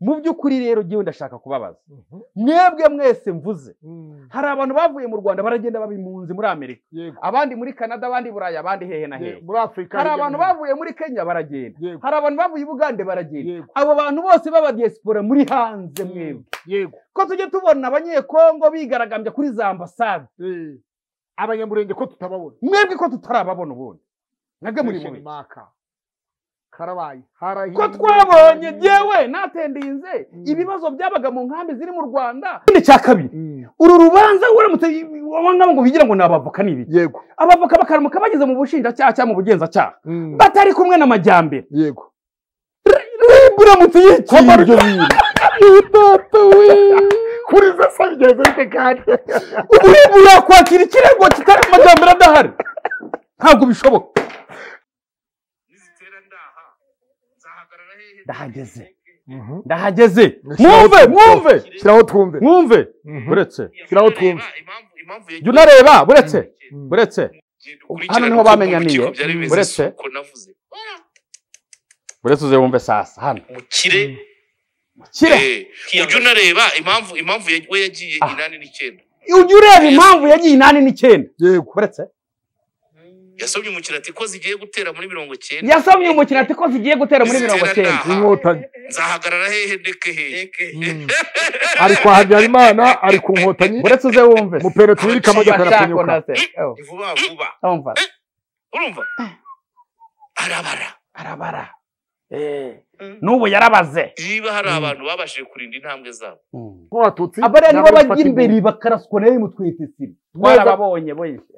mu by'ukuri rero ngewe ndashaka kubabaza mwebwe mwese mvuze hari abantu bavuye mu rwanda baragenda babimpunzi muri amerika yego abandi muri canada abandi buraya abandi hehe na hehe Yego. muri afurika hari hirya no abantu hino. bavuye muri kenya baragenda Yego. hari abantu bavuye i bugande baragenda Yego. abo bantu bose b'abadiyesipora muri hanze mwebwe yego ko tujye tubona abanyekongo bigaragambya kuri za ambasade Eh, abanyamurenge ko tutababona mwebwe ko tutarababona ubundi nabwe muri Mission mubi maka karabaye harahiye ko twabonye yewe natendinze Mm. ibibazo byabaga mu nkambi ziri mu rwanda ikindi cya kabiri uru rubanza uramutse wabona ngo bigira ngo ni abavoka ni ibiki yego abavoka bakaramuka bageze mu bushinjacyaha cyangwa mu bugenzacyaha Mm. batari kumwe n'amajyambere yego rib uramutse yikiriye ibyo bintu Papa we kuri za sabigeze bite kandi ubu rib yakwakira ikirego kitari amajyambere adahari ntabwo bishoboka ndahageze ndahageze mwumve mwumve shyiraho twumve mwumve Mhm. buretse shyiraho twumve jya unareba buretse buretse hano niho bamenyaniye buretse uko navuze buretse uze wumve sasa hano umukire kire ujya unareba impamvu impamvu we yagiye Ah. inani n'icyenda ujya ureba impamvu yagiye inani n'icyenda yego buretse yasomye umukino ati ko zigiye gutera muri mirongo icyenda yasomye umukino ati ko zigiye gutera muri mirongo icyenda inkotanyi nzahagarara hehe ndeke hehe ari kwa habyarimana ari ku nkotanyi buretse uze wumve mupereretse uwirika amajyaka Bashako na arakanyuka se. Ewa, ni vuba vuba urumva urumva arabara arabara n'ubu yarabaze niba hari abantu babashije kurinda intambwe zabo nk'abatutsi abariya nibo n'abari bajya imbere bakaraswa nayo mutwitesiri twarababonye benshi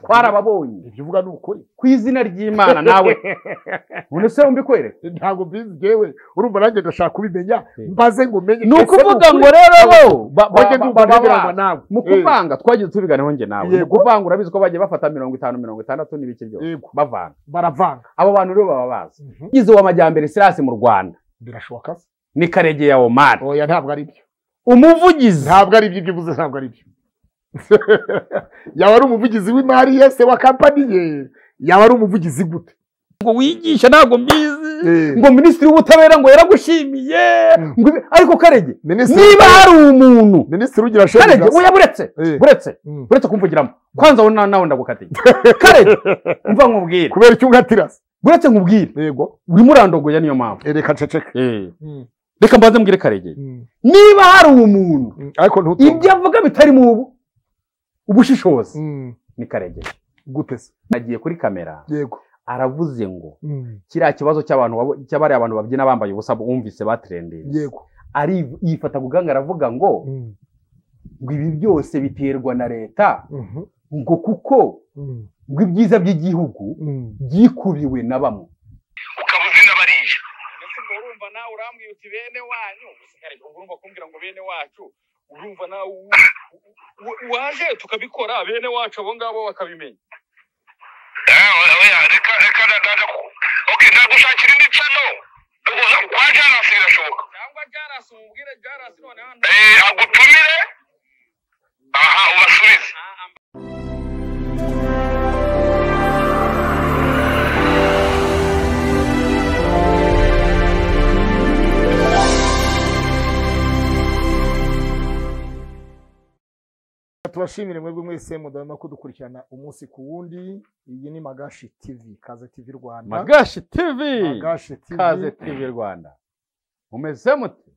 twarababonye ibyo uvuga ni ukuri ku izina ry'imana nawe none se wumva ikwereka ntabwo mbizi yewe urumva nanjye ndashaka kubimenya mbaze ngo menye ni ukuvuga ngo rero bo ba- ba- bajye ba- ba- ndumva nagirwa ba- nawe mu kuvanga twagiye tubiganeho njye nawe mu Yego. kuvanga urabizi ko bagiye bafata mirongo itanu mirongo itandatu n'ibiki byose yego bavanga baravanga abo bantu rero baba bazi yize uwamajyambere silasi mu rwanda birashoboka se ni karege ya omari oya ntabwo ari byo umuvugizi ntabwo ari ibyo ibyo uvuze ntabwo ari byo yaba ari umuvugizi w'imari yese wa kampani ye yaba ari umuvugizi gute ngo wigisha ntabwo mbizi Eh, ngo minisitiri w'ubutabera ngo yaragushimiye ngo ibi- ariko karege minisitiri niba hari umuntu minisitiri ugira karege shebuja oya buretse Eh. buretse Mm. buretse kumvugiramo kwanza wowe na- nawe ndagukatiye karege umva nkubwire kubera icyo ungatira se buretse nkubwire yego urimo urandogoya niyo mpamvu Eh, reka nceceka Eh. Mm, reka mbanze mbwire karege mm, niba hari umuntu mm. ariko ntutumve ibyo avuga bitari mu bu- ubushishozi Mm, ni karege gute se agiye kuri kamera yego aravuze ngo Mm, kiriya kibazo cy'abantu babo- cy'abariya abantu babyina bambaye ubusa bumvise batrendinze yego ari yifata ku gahanga aravuga ngo Mm, ngo ibi byose biterwa na leta mhm, ngo kuko mm, ngo ibyiza by'igihugu mm. byikubiwe na bamwe ukaba uzi n'abariya ubwo urumva nawe urambwira uti bene wanyu usigare urumva kumbwira ngo bene wacu urumva nawe u- u- u- waje tukabikora bene wacu abo ngabo bakabimenya reka reka ndaza ku- ok ndagushakira indi cano uza kwa jarasi birashoboka cyangwa jarasi umubwire jarasi noneho Eh, agutumire aha ubasubize tubashimire mwebwe mwese mudahwema kudukurikirana umunsi ku wundi iyi ni magashi tv kaze tv rwanda magashi tivi magashi kaze tv tivi rwanda mumeze mute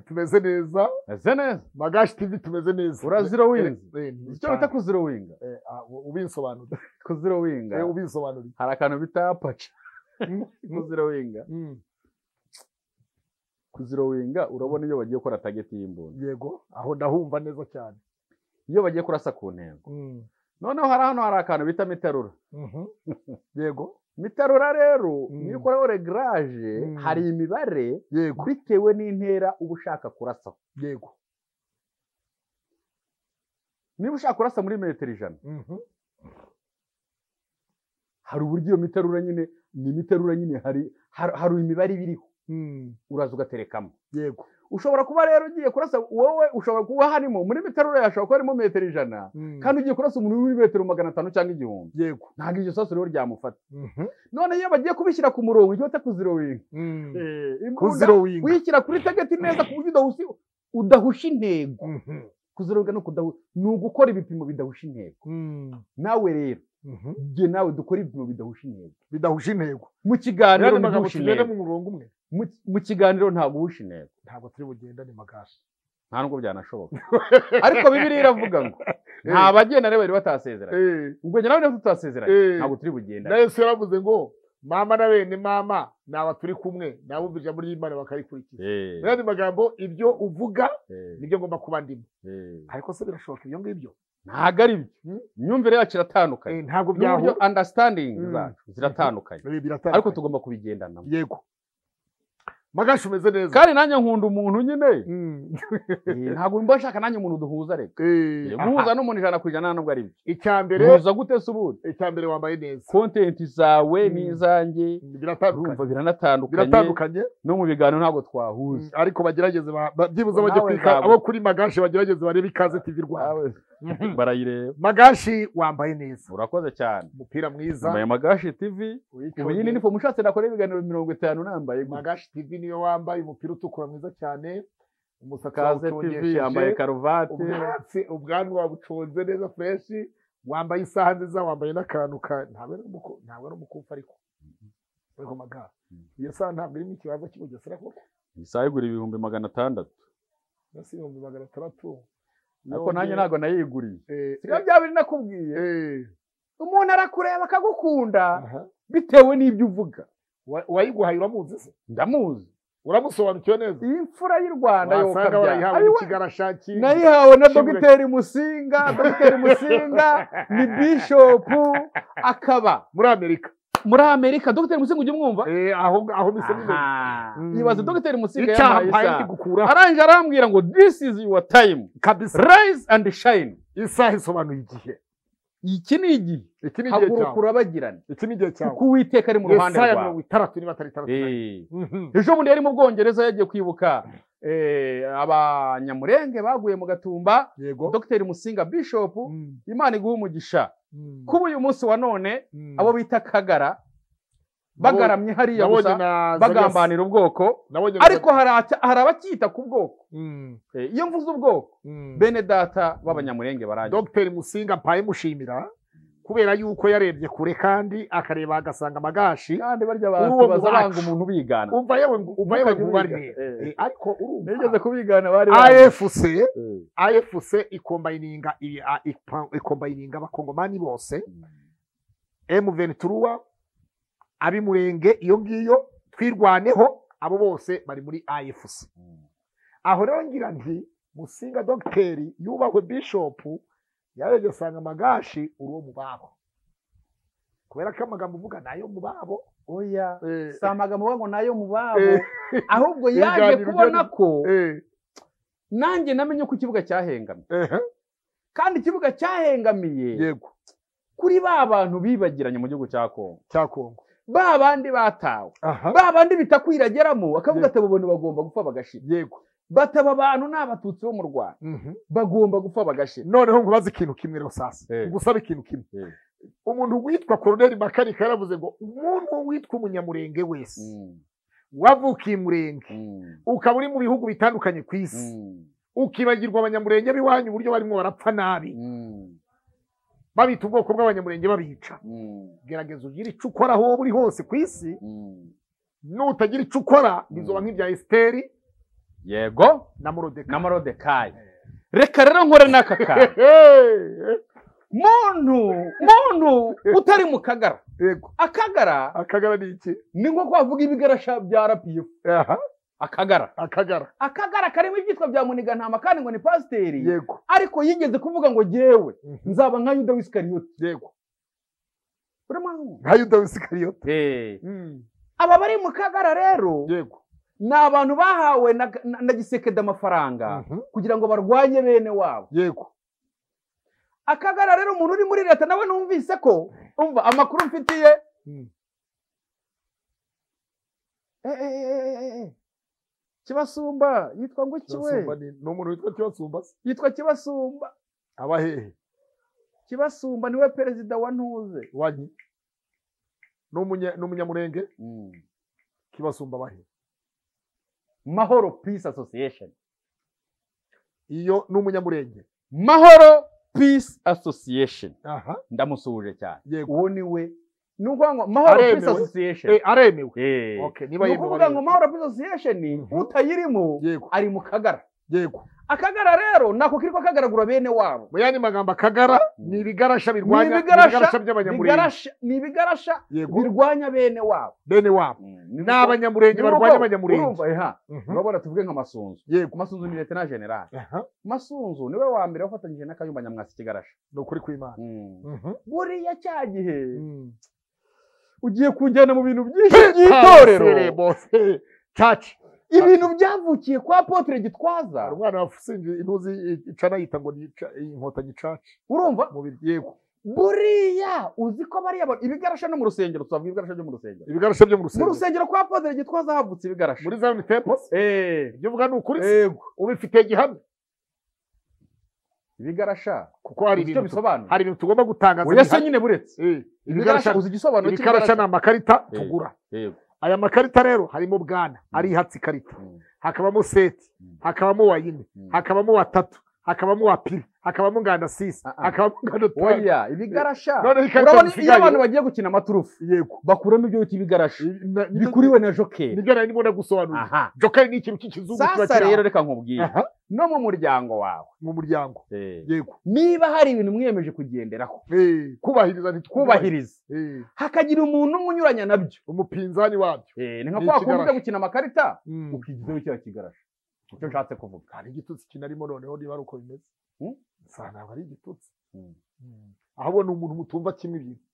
tumeze neza meze neza magashi tv tumeze neza Urazira winzi. Eh, ni icyo bita cyane. kuzirowinga Eh, ah, u- ubisobanurire kuzirowinga Eh, ubisobanurire hari akantu bita apaca Mm, kuzirowinga mm, kuzirowinga urabona iyo bagiye gukora tageti y'imbunda yego aho ndahumva neza cyane iyo bagiye kurasa ku ntego Mm, noneho hari hano hari akantu bita miterura mhm, yego miterura rero Mm. iyo ukoraho regaraje Mm. hari imibare yego bitewe n'intera uba ushaka kurasa yego niba ushaka kurasa muri metero ijana mhm, hari uburyo iyo miterura nyine ni imiterura nyine hari hari, hari imibare iba iriho Mm, uraza ugaterekamo yego ushobora kuba rero ugiye kurasa wowe ushobora kuba harimo muri metero ureba hashobora kuba harimo metero ijana Mm, kandi ugiye kurasa umuntu uri muri metero magana atanu cyangwa igihumbi yego ntabwo iryo sasu rero ryamufata Mhm, none iyo bagiye kubishyira ku murongo ujye wita kuzirowinga mm. Eh, imbunda kuzirowinga wishyira kuri tageti neza ku buryo udahusi udahusha intego Mhm, kuzirowinga ni ukudahu ni ugukora ibipimo bidahusha intego mm, nawe rero mhm. jye nawe dukore ibipimo bidahusha intego bidahuje intego mu kiganiro rero ntabwo amagambo uhusha tugenda intego mu murongo umwe Mu- mu kiganiro ntabwo uhusha intego ntabwo turi bugendane magashi nta nubwo byanashoboka ariko bibiliya iravuga ngo nta bagenda rero bari batasezeranye ubwo njye nawe niba tutasezeranye ntabwo turi na bugendane yesu yaravuze ngo mama na bene mama ni aba turi kumwe ni abumva ijambo ry'imana bakarikurikiza Eh, mu yandi magambo ibyo uvuga eh, nibyo ngomba kuba ndimo eh. ariko se birashoboka ibyo ngibyo ntabwo ari byo imyumvire yacu iratandukanye Eh, ntabwo n'uburyo byahura understanding Mm. zacu ziratandukanye Eh, biratandukanye. ariko tugomba kubigendanamo yego magashi umeze neza kandi nanjye nkunda umuntu nyine Mm. Eh, ntabwo mba nshaka nanjye umuntu duhuza reka Eh, Eh, aha. guhuza n'umuntu ijana ku ijana nta nubwo ari byo icya mbere duhuza gute se ubundi icya mbere wambaye neza kontenti zawe Mm. n'izanjye urumva biratandukanye biranatandukanye biratandukanye no mu biganiro ntabwo twahuza ariko bagerageze ba- ba- byibuze bajye Nawe kwika ntabwo. abo kuri magashi bagerageze barebe ikaze tv rwanda Mhm. barayireba magashi wambaye neza urakoze cyane umupira mwiza zambaye magashi tv ubu iyi wiconye. ni inifomu ushatse nakora ibiganiro mirongo itanu nambaye gutya. magashi tv niyo wambaye umupira utukura mwiza cyane umusatsi kaze tv wawucongesheje, yambaye karuvati ubwatsi ubwanwa wabuconze neza fureshi wambaye isaha nziza wambaye n'akantu ka ntabwo ari umuku- ntabwo ari umukufi ariko ariko magashi iyo saha ntabwo irimo ikibanza cy'ubugesera koko isaha igura ibihumbi magana atandatu munsi y'ibihumbi magana atandatu ariko nanjye Yongeye- ntabwo nayiguriye Eh, siko bya biri nakubwiye eh, umuntu arakureba akagukunda aha. bitewe n'ibyo uvuga Wa- uwayiguhaye uramuzi se ndamuzi uramusobanukiwe neza iyi mfura y'u rwanda wasanga warayihawe yokabyara n'ikigarashaki nayihawe na Shimure. dogiteri musinga dogiteri musinga ni bishopu akaba muri amerika muri amerika dogiteri musinga ujya umwumva Eh, aho aho mise n'imbere Aha. Mm. ibaze dogiteri musinga icyaha yampaye mpaye isaha gukuraho arangije arambwira ngo this is your time kabisa rise and shine isaha isobanuye igihe iki ni igihe iki ni igihe haguruka cyawe urabagirana iki ni igihe cyawe kuko uwiteka ari mu ruhande Yesaya rwawe mirongo itandatu niba atari itandatu na Eh. Mhm. ejo bundi yari mu bwongereza yagiye kwibuka eh, abanyamurenge baguye mu gatumba yego dogiteri musinga bishopu Mm, imana iguha umugisha mm, kuba uyu munsi wa none mm. abo bita kagara bagaramye hariya nabonye gusa na Zarias- bagambanira ubwoko nabonye na ariko hari aca- hari abacyita ku bwoko Mm, Eh, iyo mvuze ubwoko mm. bene data b'abanyamurenge barangiye dogiteri musinga mpaye mushimira kubera yuko yarebye kure kandi akareba agasanga amagashi kandi barya Uruwo abantu baza mubacu. banga umuntu ubigana umva yewe ngo- umva yewe Ntukajye ngubarire ubiga. Eh. Eh, ariko nigeze urumva kubigana bari banga. afc Eh, afc ikombayininga i- a- ipa- ikombayininga abakongomani bose m ventura ab'imurenge iyo ngiyo twirwaneho abo bose bari muri afc aho rero ngira nti musinga dogiteri yubahwe bishopu yarebye asanga amagashi uri uwo mu babo kubera ko amagambo uvuga ni ayo mu babo oya Eh, si amagambo bavuga ngo nayo mu babo eh, ahubwo yaje Ibiganiro kubona byo- ko eh, nanjye namenye ko ikibuga cyahengamye eh, kandi ikibuga cyahengamiye yego kuri ba bantu bibagiranye mu gihugu cya Kongo cya kongo ba bandi batawe aha ba bandi bitakwiregeramo akavuga Yego. ati abo bantu bagomba gupfa bagashira yego bataba abantu ni abatutsi bo mu rwanda Mhm. bagomba gupfa bagashira noneho ngubaze ikintu kimwe rero sasa Eh. ngusabe ikintu kimwe Eh. umuntu witwa koroneri makarika yaravuze ngo umuntu witwa umunyamurenge wese wavukiye murenge ukaba uri mu bihugu bitandukanye ku isi ukibagirwa abanyamurenge b'iwanyu uburyo barimo barapfa nabi babita ubwoko bw'abanyamurenge babica gerageza ugire icyo ukora aho waba uri hose ku isi nutagira icyo ukora bizoba nk'ibya esiteri yego na morodeka na marodekayi reka rero nkore n'aka kantu muntu muntu utari mu kagara yego akagara akagara ni iki ni nko kwavuga ibigarasha bya rapiyo aha akagara akagara akagara karimo ibyitwa bya munigantama kandi ngo ni pasiteri yego ariko yigeze kuvuga ngo jyewe Mhm. nzaba nka yuda wisikariyoti yego urimo nka yuda w'isikariyote aba bari mu kagara rero yego ni abantu bahawe na, na, na gisekedi amafaranga Mhm. kugira ngo barwanye bene wabo yego akagara rero umuntu uri muri leta nawe numvise ko umva amakuru mfitiye Mm. Eh, eh, eh, eh, eh, eh. kibasumba yitwa nguki Kirasumba we ni ni umuntu witwa kirasumba se yitwa kibasumba aba hehe kibasumba niwe perezida wa ntuze wanyi ni umunye- ni umunyamurenge kibasumba aba hehe mahoro peace association iyo ni umunyamurenge mahoro peace association aha ndamusuhuje cyane yego uwo ni we ni ukuvuga ngo mahoro Aremewe. peace association Eh, aremewe Eh. okay niba ni yemewe ukuvuga ngo aremewe. mahoro peace association Mhm. utayirimo yego ari mu kagara yego akagara rero nako kiriko kagaragura bene wabo mu yandi magambo akagara ni ibigarasha birwanya Ni ibigarasha- by'abanyamurenge Bigarasha- ni ibigarasha yego birwanya bene wabo bene wabo Ni ni uko- ni abanyamurenge uko- barwanya abanyamurenge urumva, eha, Mhm. urabona tuvuge nk'amasunzu yego masunzu ni leta na generali aha masunzu niwe wa mbere wafatanyije n'akayumba nyamwasi kigarasha ni ukuri kw'imana Mhm. buriya cya gihe Mm. ugiye kunjyana mu bintu byinshi Sere, by'itorero bose caci ibintu byavukiye kwa potere gitwaza umwana wasinze intuzi icana yita ngo ni ca- inkotanyi caci urumva mu bi- yego buriya uzi ko bariya ba- ibigarasha no mu rusengero twavuga ibigarasha byo mu rusengero ibigarasha byo mu mu rusengero rusengero kwa potere gitwaza havutse ibigarasha muri zion temple Eh, ibyo uvuga ni ukuri se? yego ubifitiye gihamya ibigarasha kuko hari uzi icyo ibintu bisobanura hari ibintu tugomba gutangaza oya se bihamya. nyine buretse Eh, ibigarasha ibigarasha uzi igisobanuro ibikarasha ni amakarita tugura yego aya makarita rero harimo bwana ari ihatse ikarita Mm. hakabamo seti Mm. hakabamo wa yine Mm. hakabamo wa tatu hakabamo wa pili hakabamo nganda sisi Ah, ah. hakabamo nganda tanu oya ibigarasha noneho ikarita urabona iyo musigaye abantu bagiye gukina amaturufu yego bakuramo ibyo bita ibigarasha Na- ni- bikuriwe na jokeri nibyo nari ndimo ndagusobanurira aha jokeri ni ikintu cy'ikizungu kiba sasa kiri rero aho. reka nkubwire Aha, no mu muryango wawe mu muryango yego niba hari ibintu mwiyemeje kugenderaho Eh, kubahiriza ntitwubahire kubahiriza hakagira umuntu umwe unyuranya nabyo umupinzani wabyo Eh, ni nka Ni kwa kundi ujya ikigarasha. gukina amakarita Mm. ukigizeho icyaha kigarasha icyo nshatse kuvuga hari igitutsi kinarimo noneho niba ari uko bimeze Mm. sa ntabwo ari igitutsi Mm. Mm. ahubwo ni umuntu mutumva kimwe ibintu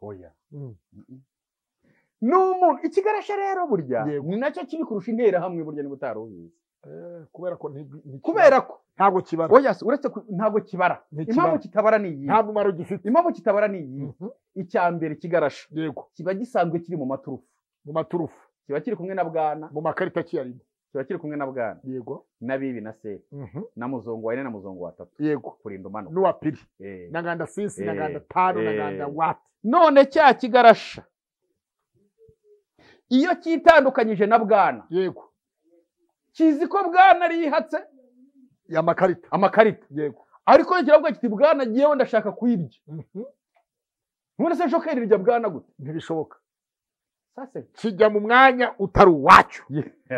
oya Mm. ni umuntu ikigarasha rero burya Yego. ni nacyo kibi kurusha interahamwe burya niba utarubizi Eh, kubera ko nti- nti- kubera ko ntabwo kibara oya si, uretse ku- ntabwo kibara Ntikibara. impamvu kitabara ni iyi nta mumaro gifite impamvu kitabara ni iyi Mhm. icya mbere ikigarasha yego kiba gisanzwe kiri mu maturufu mu maturufu kiba kiri kumwe na bwana mu makarita kiyarimo kiba kiri kumwe na bwana yego na bibi na se Mhm. na muzungu wa ine na muzungu wa tatu yego kurinda umanuka n'uwa pili Eh. na nganda sisi Eh, na nganda tanu na eh. nganda wati none cya kigarasha iyo cyitandukanyije na bwana yego kizi ko bwana ari yihatse ya makarita amakarita yego ariko iyo kiravuga kiti bwana ngewe ndashaka kuyibya Mhm. none se shokeri rirya bwana gute ntibishoboka sase kijya mu mwanya utari uwacyo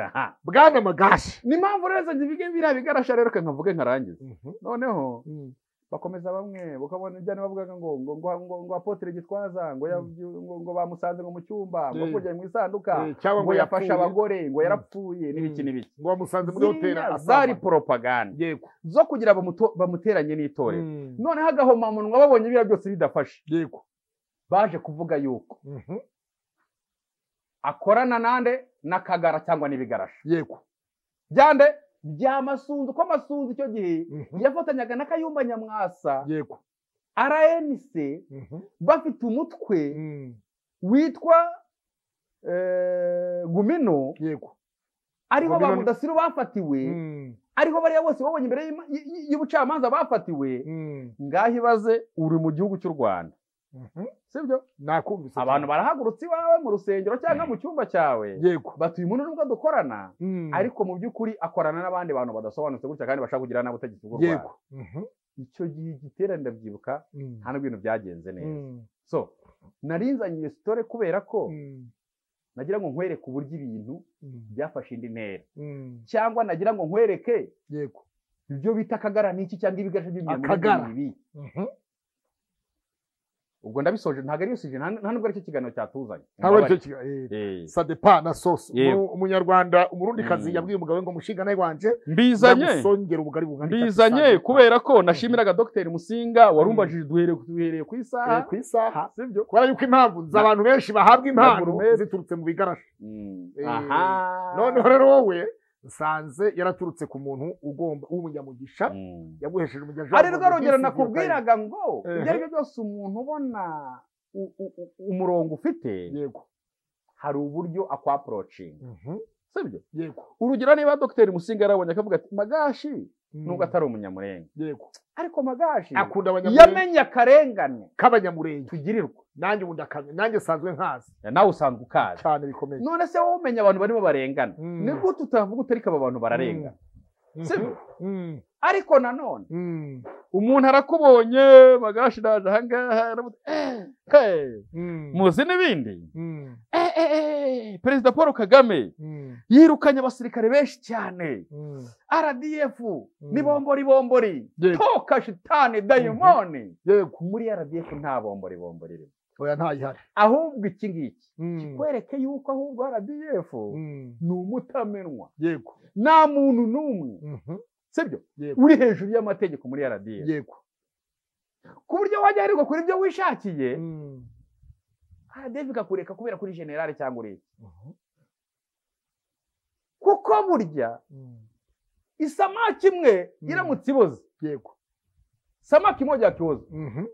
Aha. bwana magashi ni mpamvu rero nze nzivuge biriya bigarasha rero reka nkavuge nkarangiza noneho Mm. bakomeza bamwe bakabona ibyo bavugaga ngo ngo ngo ngo ngo apotere gitwaza ngo yabyu- ngo ngo bamusanze ngo mu cyumba ngo Eh. kujya mu isanduka Eh, cyangwa ngo ngo yafashe yapfuye. abagore ngo Mm. yarapfuye n'ibiki Mm. n'ibiki ngo bamusanze muri hoteli ziriya zari asambana. poropaganda yego zo kugira bamuto- bamuteranye n'itorero Mm. noneho agahomamunwa babonye biriya byose bidafashe yego baje kuvuga yuko Mhm. akorana nande n'akagara cyangwa n'ibigarasha yego byande bya masunzu ko masunzu icyo gihe Mhm. yafatanyaga n'akayumba nyamwasa yego rnc Mhm. bafite umutwe Mm. witwa eh, gumino yego ariho ba Gumino ni- mudasiru bafatiwe Mm. ariho bariya bose babonye imbere y'ima- y- y- y'ubucamanza bafatiwe Mm. ngaho ibaze uri mu gihugu cy'u rwanda Mhm. sibyo nakumvise abantu barahagurutse iwawe mu rusengero cyangwa mu cyumba cyawe yego batuye umuntu nubwo dukorana Mm. ariko mu by'ukuri akorana n'abandi bantu badasobanutse gutya kandi bashaka kugira n'ubutegetsi bw'u rwanda yego Mhm. icyo gihe igiterane ndabyibuka Mm. nta n'ubwo ibintu byagenze neza Mm. so narinzanye iyo sitore kubera ko Mm. nagira ngo nkwereke uburyo ibintu Mm. byafashe indi ntera Mm. cyangwa nagira ngo nkwereke yego ibyo bita akagara n'iki cyangwa ibigasha by'ibintu Akagara. bibi Mhm. ubwo ndabisoje ntabwo ariyo sije nta nta nubwo aricyo kiganiro cyatuzanye ntabwo aricyo kiga- eh. Eh, sadepa na soso Yego. Umu- umunyarwanda umurundikazi Mm. yabwiye umugabo we ngo mushinga nawe wanje mbizanye ndagusongera ubugari bungana itatu mbizanye Sadepa. kubera ko nashimiraga dogiteri musinga warumvajije duhereye duhereye ku Eh, isaha ku isaha sibyo kubera yuko impamvu nzi abantu benshi bahabwa impano Nagurumeri. ziturutse mu bigarasha Eh, aha noneho rero wowe nsanze yaraturutse ku muntu ugomba w'umunyamugisha Mm. yaguhesheje umugisha ari rwo w'umuntu rugero wisi yirukanye. nakubwiraga ngo Eh. ibyo ari byo byose umuntu ubona u- u- u- umurongo ufite yego hari uburyo akwaporocinga Mhm. sibyo yego urugero niba dogiteri musinga yarabonye akavuga ati magashi nubwo Mhm. atari umunyamurenge yego ariko magashi akunda abanyamurenge yamenye akarengane k'abanyamurenge tugirirwa nanjye ubundi akamenya nanjye nsanzwe nkazi nawe usanzwe ukazi cyane bikomeye none se wowe umenya abantu barimo barengana Mm. nigute utavuga utariko aba bantu bararengana Mhm. sibyo Mhm. ariko nanone Mhm. umuntu arakubonye magashi naje ahangaha aramuti- eh, hey, Mhm. muzi n'ibindi Mhm. Eh, eh, eh, perezida paul kagame Mhm. yirukanye abasirikare benshi cyane Mhm. rdf ni bombori bombori Yego. toka shitani dayimoni yego muri rdf nta bombori bombori irimo oya ntayihari ahubwo iki ngiki Mhm. kikwereke yuko ahubwo rdf Mhm. ni umutamenwa yego nta muntu n'umwe Mhm. sibyo yego uri hejuru y'amategeko muri rdf yego ku buryo wajya aherirwa kuri ibyo wishakiye Mhm. rdf ikakureka kubera kuri generale cyangwa ureke Mhm. kuko burya Mhm. isamaki imwe Mm. iramutse iboze yego samaki moja ya kiozo Mhm.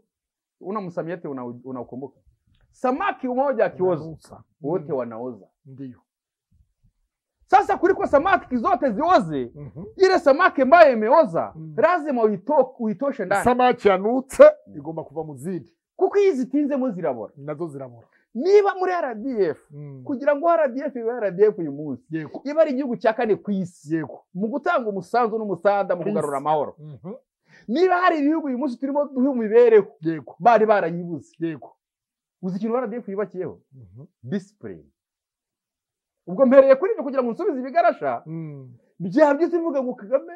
una msamiati una- unaukumbuka samaki moja ya kiozo Unanusa. wote Mhm. wanaoza ndiyo sasa kuliko samaki zote zioze Mhm. ile samaki ambayo imeoza Mm. lazima uito, uitoshe ndani isamaki yanutse igomba kuva mu zindi kuko iyo zitinzemo zirabora nazo zirabura niba muri rdf Mhm. kugira ngo rdf ibe rdf uyu munsi yego iba ari igihugu cya kane ku isi yego mu gutanga umusanzu n'umusanda mu Ku isi. kugarura amahoro Mhm. niba hari ibihugu uyu munsi turimo duha imibereho yego bari barayibuze yego uzi ikintu rdf yubakiyeho Mhm. disipurine ubwo mpereye kuri ibyo kugira ngo nsubize ibigarasha Mhm. bya byose bivuga ngo kagame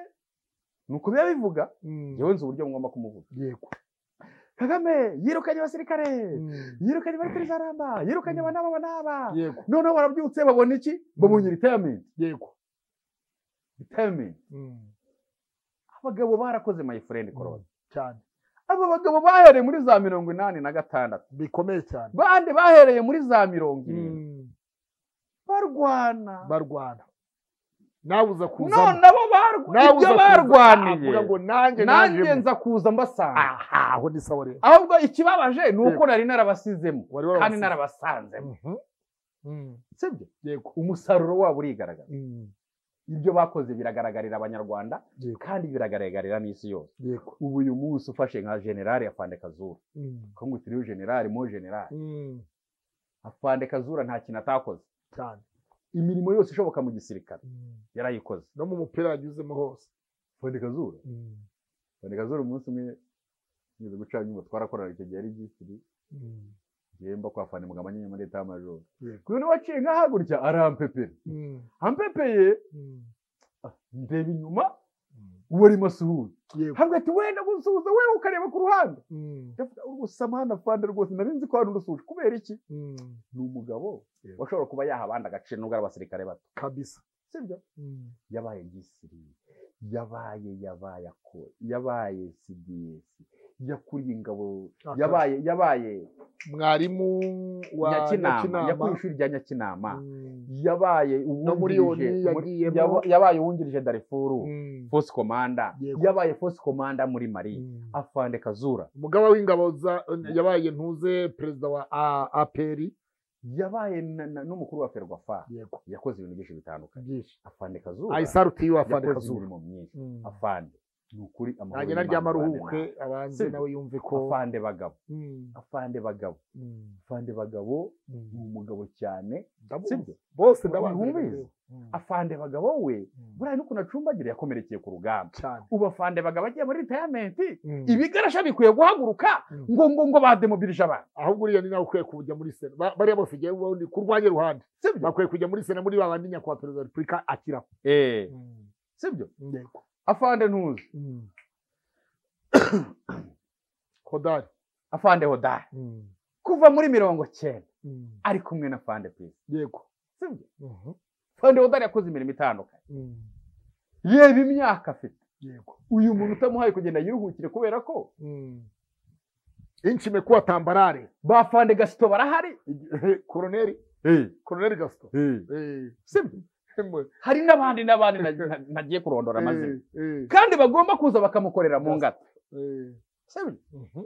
ni uko biba bivuga Mhm. yewe nzi uburyo ngomba kumuvuga yego kagame yirukanye abasirikare Mhm. yirukanye bari kuri zaramba yirukanye aba n'aba aba n'aba yego noneho barabyutse babona iki babonye ritayamenti yego ritayamenti Mhm. abagabo barakoze mayifurendi korode cyane aba bagabo bahereye muri za mirongo inani na gatandatu bikomeye cyane bande bahereye muri za mirongo irindwi Mhm. barwana barwana nawe uza none kuzamo nabo barwa- nawe ibyo uza barwaniye kuvuga ngo nanjye nanjye nanjye nza kuza mbasanga aha aho ni sawa rero ahubwo ikibabaje ni uko nari narabasizemo wari kandi warabasize. narabasanzemo Mhm. Mhm. sibyo yego umusaruro wabo urigaragara Mhm. ibyo bakoze biragaragarira abanyarwanda yego kandi biragaragarira n'isi yose yego ubu uyu munsi ufashe nka generale afande kazura Mhm. ko ngo utiriwe generale mo generale Mhm. afande kazura nta kintu atakoze cyane imirimo yose ishoboka mu gisirikare Mhm. yarayikoze no mu mupira yanyuzemo hose afande kazura Mhm. afande kazura umunsi umwe tugeze gucana inyuma twarakorana icyo gihe ari gisiri Mhm. gihemba kwa afande mugabo nyine leta y'amajoro Yego. kuri waciye nkaha gutya arampepera Mhm. ampepeye Mhm. ndeba inyuma Mhm. uwo arimo asuhuza yego hambwe ati wenda gusuhuza wowe ukareba ku ruhande Mhm. ndavuga gusa mwana fanda rwose nari nzi ko hari urusuhuje kubera iki Mhm. ni umugabo Yego. washobora kuba yaha abandi agaciro nubwo ari abasirikare bato kabisa sibyo Mhm. yabaye gisiri yabaye yabaye ako yabaye cds yakuriye ingabo Akara. yabaye yabaye mwarimu wa nyakinama yakuriye Nyakinama. ishuri rya nyakinama Mhm. yabaye muri uwungirije Yoni muri- yagiyemo. yaba- yabaye uwungirije darifuru Mhm. force commander Yego. yabaye force commander muri mali Mhm. afande kazura umugaba w'ingabo za- yabaye ntuze perezida wa A- aperi yabaye na- na- n'umukuru wa ferwafa yego yakoze ibintu byinshi bitandukanye byinshi afande kazura ayisaruti yiwe afande yakoze kazura imirimo myinshi Mm. afande ni ukuri nanjye y'Imana naryama abane aruhuke nawe. abanze Sibyo. nawe yumve ko afande bagabo Mm, afande bagabo mm, afande bagabo mm. ni umugabo cyane Ndabuzi. sibyo bose Ntibizi. ndabazi afande bagabo we buriya n'ukuntu acumbagira yakomerekeye ku rugamba cyane ubu afande bagabo agiye muri ritayamenti Mm. ibigarasha bikwiye guhaguruka Mm. ngo ngo ngo bademobilije abantu ahubwo uriya ni nawe ukwiye kujya muri sena Ba- bariya bose igihe ubundi ku rwanjye ruhande sibyo bakwiye kujya muri sena muri ba bandi nyakubahwa perezida wa repubulika akira Eh, sibyo yego afande ntuzi Mm. kodari afande hodari Mm, kuva muri mirongo cyenda mm, ari kumwe na fande pisi yego sibyo Mhm, fande hodari yakoze imirimo itandukanye mm, reba imyaka afite yego uyu muntu utamuhaye kugenda yiruhukire kubera ko Mm. inchi imekuwa tambarare ba fande gasito barahari koroneri koroneri gasito Eh, sibyo mwe, hari n'abandi n'abandi na- na- nagiye kurondora amazina eh, eh, kandi bagomba kuza bakamukorera mu ngata eh, sibyo mhm,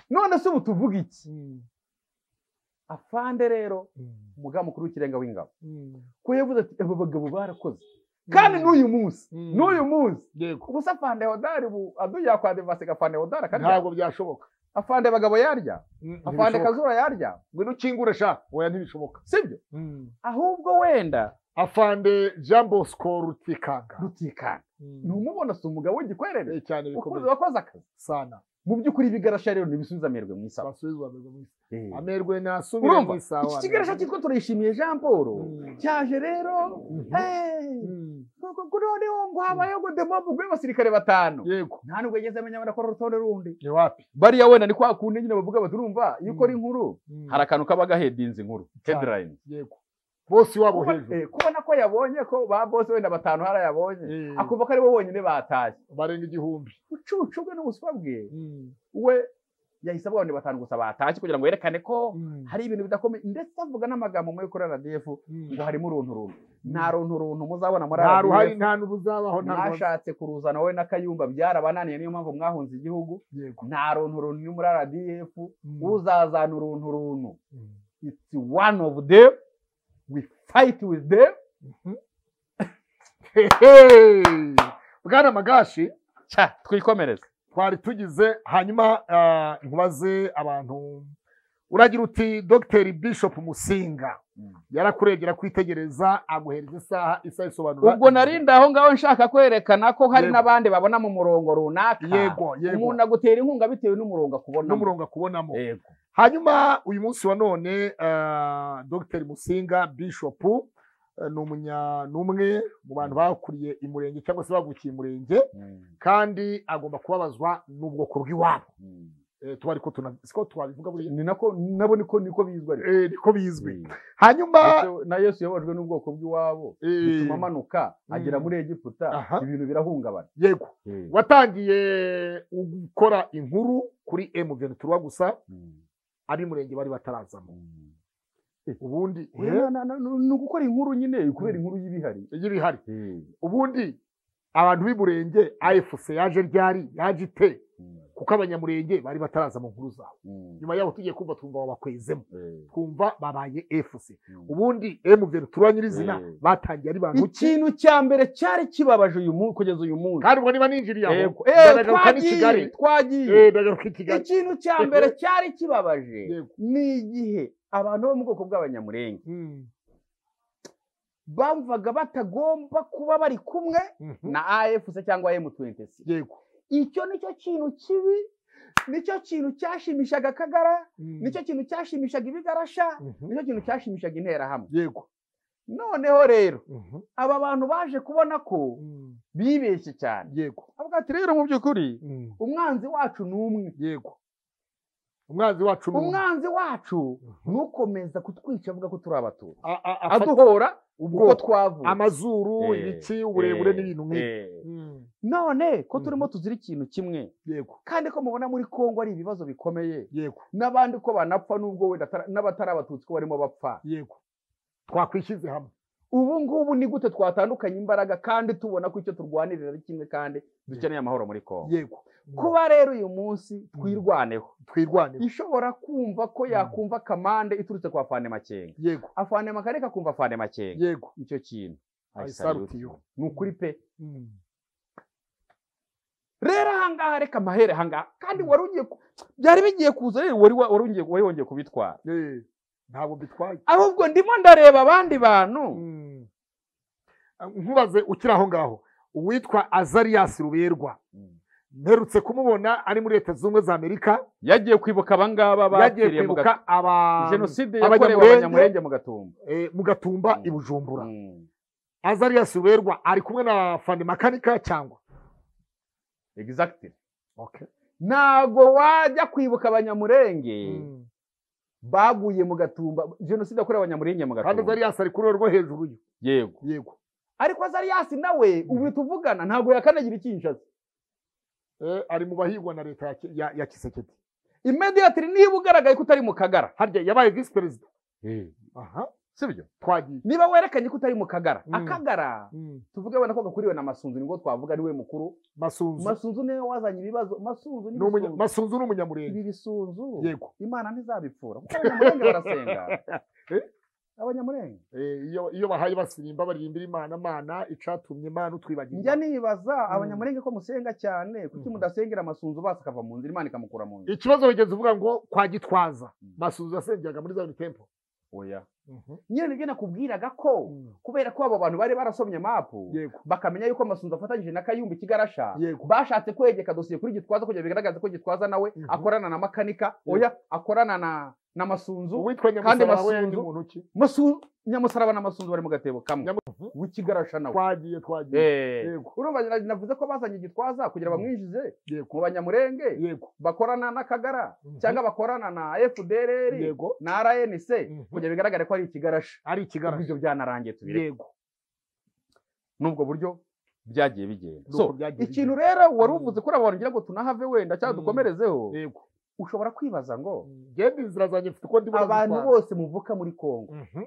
none se ubu tuvuga iki mm, afande rero umugamu mukuru w'ikirenga w'ingabo ko yavuze ati aba bagabo barakoze kandi n'uyu munsi Mm. n'uyu munsi yego ubusa afande hodari ubu adu yakwandivasiga afande hodari akarya ntabwo byashoboka afande bagabo yarya afande Ntibishoboka. kazura yarya ngwino ukingure sha oya ntibishoboka sibyo ahubwo wenda afande jean bosco rutikanga rutikanga numubona si umugabo w'igikwerere Eh, cyane ukuze bikomeye wakoze akazi sana mu by'ukuri ibigarasha rero ntibisubiza amerwe mu isaha basubizwa amerwe mu isi Eh. amerwe nasubire urumva mu isaha iki kigarasha cyitwa turayishimiye jean paul Mm. cyaje rero Mhm. eh, Mm. kuri noneho ngo habayeho ngo demobu rw'abasirikare batanu yego nta nubwo yageze amenya barakora urutonde rundi ni wapi bariya wenda ni kwa kundi nyine bavuga bati urumva iyo ukora Mm. inkuru Mm. hari akantu kaba gahedinze inkuru Cyane. headline yego bose iwabo Kuba- hejuru eh, kubona ko yabonye ko ba bose wenda batanu hari ayabonye Eh, akumva ko aribo bonyine batashye barenga igihumbi ubucucu bwe n'ubuswa bwe Mm. we yahise abona ni batanu gusa batashye kugira ngo yerekane ko Mm. hari ibintu bidakomeye ndetse avuga n'amagambo muri kuri RDF Mm. ngo harimo uruntu runtu nta runtu runtu muzabona muri nta ruhari RDF. nta n'ubuzabaho nta ruhari mwashatse kuruzana wowe na kayumba byarabananiye niyo mpamvu mwahunze igihugu yego nta runtu runtu ni muri RDF Mm. uzazana uruntu runtu Mm. it's one of them we fight with them Hehe! bwana magashi cya twikomereze twari tugize hanyuma ah, nkubaze abantu uragira uti dogiteri bishop musinga Mm. yarakuregera kwitegereza aguhereza isaha isaha isobanura ubwo narindi aho ngaho nshaka kwerekana ko hari Yego. n'abandi babona mu murongo runaka yego yego umuntu agutera inkunga bitewe n'umurongo akubonamo n'umurongo akubonamo yego hanyuma uyu munsi wa none ah, dogiteri musinga bishop eh, ni umunya ni umwe mu bantu bakuriye imurenge cyangwa se bavukiye imurenge kandi agomba kubabazwa n'ubwoko bw'iwabo Mm. Eh, tuba ariko tuna- siko twabivuga buriya ni nako nabo niko niko bizwi ariko Eh, niko bizwi Mm. hanyuma Yesu- na yesu yababajwe n'ubwoko bw'iwabo eh, bituma amanuka agera Mm. muri egiputa Aha. ibintu birahungabana yego watangiye gukora inkuru kuri emuveni turuwa gusa Mm. ab'imurenge bari batarazamo Mm. ubundi Na- na- na- ni ugukora inkuru nyine kubera Mm. inkuru y'ibihari y'ibihari ubundi abantu b'imurenge afc yaje ryari yaje ite Mm. kuko abanyamurenge bari bataraza mu nkuru zabo Mm. nyuma yaho tugiye kumva twumva babakwezemo Eh. twumva babaye fc Mm. ubundi emuveni turuwa nyirizina Eh. batangiye ari bantu ki ikintu cya mbere cyari kibabaje uyu munsi kugeza uyu munsi kandi ubwo niba ninjiriye aho Yego. Eh, ndagaruka n'i kigali twagiye twagiye Eh, ndagaruka i kigali ikintu cya mbere cyari kibabaje Yego. ni igihe abantu bo mu bwoko bw'abanyamurenge Mm. bamvaga batagomba kuba bari kumwe Mhm. na afc cyangwa m26 yego icyo nicyo kintu kibi nicyo kintu cyashimishaga akagara Mm. nicyo kintu cyashimishaga ibigarasha Mhm. nicyo kintu cyashimishaga interahamwe yego noneho rero Mhm. aba bantu baje kubona ko Mm. bibeshye cyane yego avuga ati rero mu by'ukuri Mm. umwanzi wacu ni umwe yego umwanzi wacu ni umwe. umwanzi wacu Mhm. ntukomeza kutwica avuga ko turi abatutsi A- a- afata- aduhora uko ubwoko twavuye amazuru Eh, ibiki uburebure Eh, n'ibintu nk'ibyo eh. Mm. none ko turimo Mhm. tuzira ikintu kimwe yego kandi ko mubona muri kongo ari ibibazo bikomeye yego n'abandi ko banapfa n'ubwo wenda atari- n'abatari abatutsi ko barimo bapfa yego twakwishyize hamwe ubu ngubu ni gute twatandukanya imbaraga kandi tubona ko icyo turwanirira ari kimwe kandi dukeneye amahoro muri kongo yego kuba rero uyu munsi twirwaneho twirwanira ishobora kumva ko Mhm. yakumva kamande iturutse kwa fane makenga yego afane makare kakumva afane makenga yego icyo kintu I I salute salute you. you. ni ukuri pe Mm. rero ahangaha reka amahere ahangaha kandi wari ugiye ku- byari bigiye kuza rero wari wa- wari ugiye wari wongeye kubitwara Eh, ntabwo mbitwaye ahubwo ndimo ndareba abandi bantu Mm. Ah, nkubaze ukiri aho ngaho uwitwa azarias ruberwa mperutse kumubona ari muri leta zunze ubumwe za amerika yagiye kwibuka abangaba yagiye bapfiriye mu kwibuka Gatumba. aba- jenoside Abanyamurenge. yakorewe abanyamurenge mu gatumba eh, mu gatumba Mm. i bujumbura Mm. azarias ruberwa ari kumwe na fande makanika cyangwa exactly okay. ntago wajya kwibuka abanyamurenge Mm. baguye mu gatumba jenoside yakorewe abanyamurenge mu kandi gatumba azarias ari kuri rwo hejuru ye yego yego ariko azariyasi nawe ubu tuvugana ntabwo yakanagira ikinshasa Eh, ari mu bahigwa na leta ya Ki- ya, ya kisekedi imediatiri niba ugaragaye ko utari mu kagara harya yabaye visi perezida aha sibyo twagiye niba werekanye ko utari mu kagara Mm. akagara tuvuge wenda ko gakuriwe na masunzu ni ngo twavuga niwe mukuru masunzu masunzu niwe wazanye ibibazo masunzu Ni umunya- n'ibisunzu masunzu ni umunyamurenge ibi bisunzu yego imana ntizabipfura kuko abanyamurenge barasenga abanyamurenge Eh, iyo iyo bahaye basirimba baririmbira imana mana icatumye imana njya utwibagirwa nibaza Mm. abanyamurenge ko musenga cyane kuki Mm. mudasengera amasunzu basi akava mu nzira imana ikamukura mu nzira ikibazo wigeze uvuga ngo kwa gitwaza Mm. masunzu yasengeraga muri zayoni tempo oya nyine nibyo nakubwiraga ko Mm. kubera ko abo bantu bari barasomye mapu yego bakamenya yuko amasunzu afatanyije na kayumba ikigarasha yego bashatse kwegeka dosiye kuri gitwaza kugira bigaragaze ko gitwaza nawe Mhm. akorana na makanika Yeah. oya akorana na na masunzu uwitwa nyamusaraba we Masunzu- yari muntu ki Masu- nyamusaraba na masunzu bari mu gatebo kamwe Nyamu- w'ikigarasha nawe twagiye twagiye Eh. Yego. urumva na- navuze ko bazanye gitwaza kugira Mhm. bamwinjize yego mu banyamurenge yego bakorana n'akagara Mhm. cyangwa bakorana na FDLR yego na RNC Mhm. kugira bigaragare ko ari ikigarasha ari ubwo ikigaragara ibyo byanarangiye tubireke yego n'ubwo buryo byagiye bigenda Ni so uko byagiye ikintu bigenda. rero wari Mm. uvuze kuri abantu ngira ngo tunahave wenda cyangwa Mm. dukomerezeho yego ushobora kwibaza ngo genda inzira zanjye mfite uko ndimo abantu ndazitwara. bose muvuka muri Kongo Mhm.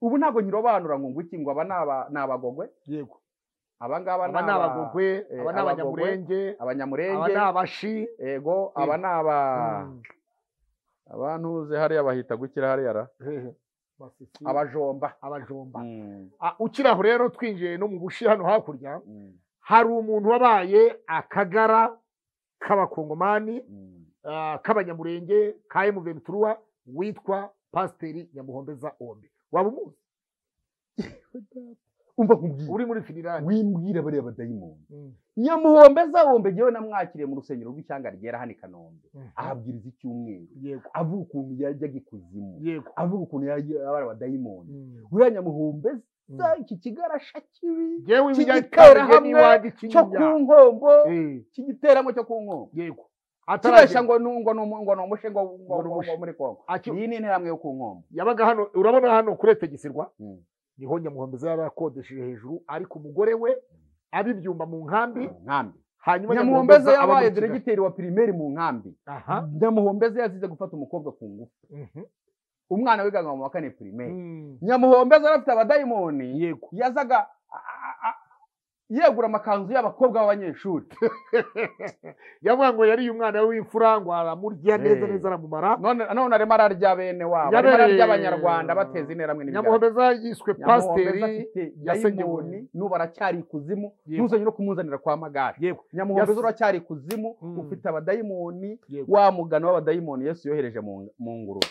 ubu ntabwo nyirobanura ngo ngwiki ngo aba ni aba- ni abagogwe yego abangaba aba ni abagogwe eh, aba ni abagogwe, abanyamurenge aba abanyamurenge ni abashi yego aba ni aba abantu uzi hariya bahita gukira hariya ra aba abajomba abajomba Mm, Ah, ukiri aho rero twinjiye no mu bushi hano hakurya mm, hari umuntu wabaye akagara k'abakongomani mm. ah, k'abanyamurenge ka emuveni turuwa witwa pasiteri nyamuhombeza ombe waba umuzi umva nkubwire uri muri finirani wimbwira bariya badayimoni nyamuhombe zawombe ngewe namwakiriye mu rusengero rw'icyanga ryera hano i kanombe ahabwiriza icyumweru yego avuga ukuntu yajyaga ikuzimu yego avuga ukuntu yajya abari abadayimoni Mm. uriya nyamuhombe Mm. za iki kigarasha kibi Jewe Iki ibijyanye giterahamwe n'iwanjye cyo ku kinyinya nkombo Eh, cy'igiteramo cyo ku nkombo yego kireshya ataragenda ngo ni- ngo ni umu- ngo ni umushe ngo ngo- Ngo ni ngo- ngo umushe. muri kongo Aki- iyi ni interahamwe yo ku nkombo yabaga hano urabona hano kuretegisirwa Mm. niho nyamuhombeza yaba yakodesheje hejuru ariko umugore we abibyumba mu nkambi nkambi hanyuma nyamuhombeze aba muri yabaye Kigali. diregiteri wa pirimeri mu nkambi aha nyamuhombeze yazize gufata umukobwa ku ngufu umwana wigaga mu wa kane pirimeri Mm. nyamuhombeze yari afite abadayimoni yego yazaga a- a- yegura amakanzu y'abakobwa b'abanyeshuri yavuga ngo yariye umwana we w'imfura ngo aramurya neza Eh. neza aramumara none none arimo ararya bene wabo arimo Yabereye- ararya abanyarwanda bateza interahamwe n'imiryango nyamuhomeza yiswe pasiteri yasenyewe. yasenyoni n'ubu aracyari ikuzimu Yego. ntuzanye no kumuzanira kwa magare yego nyamuhomeza Yas- uracyari ikuzimu Mm. ufite abadayimoni yego wa mugano w'abadayimoni yesu yohereje mu mu ngurube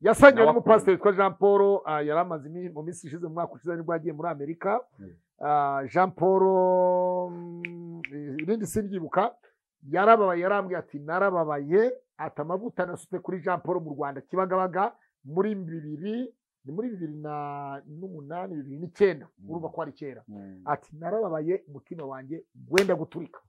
yasangiwe Nawe n'umupasiteri witwa jean paul ah, yari amaze imi- mu minsi ishize mu mwaka ushize nibwo yagiye muri amerika Mm. Ah, jean paul mm, irindi simbyibuka yarababaye yarambwiye ati narababaye ati amavuta nasutse kuri jean paul mu rwanda kibagabaga muri bibiri ni muri bibiri na- n'umunani bibiri n'icyenda Mm. urumva ko ari kera Mm. ati narababaye umutima wanjye gwenda guturika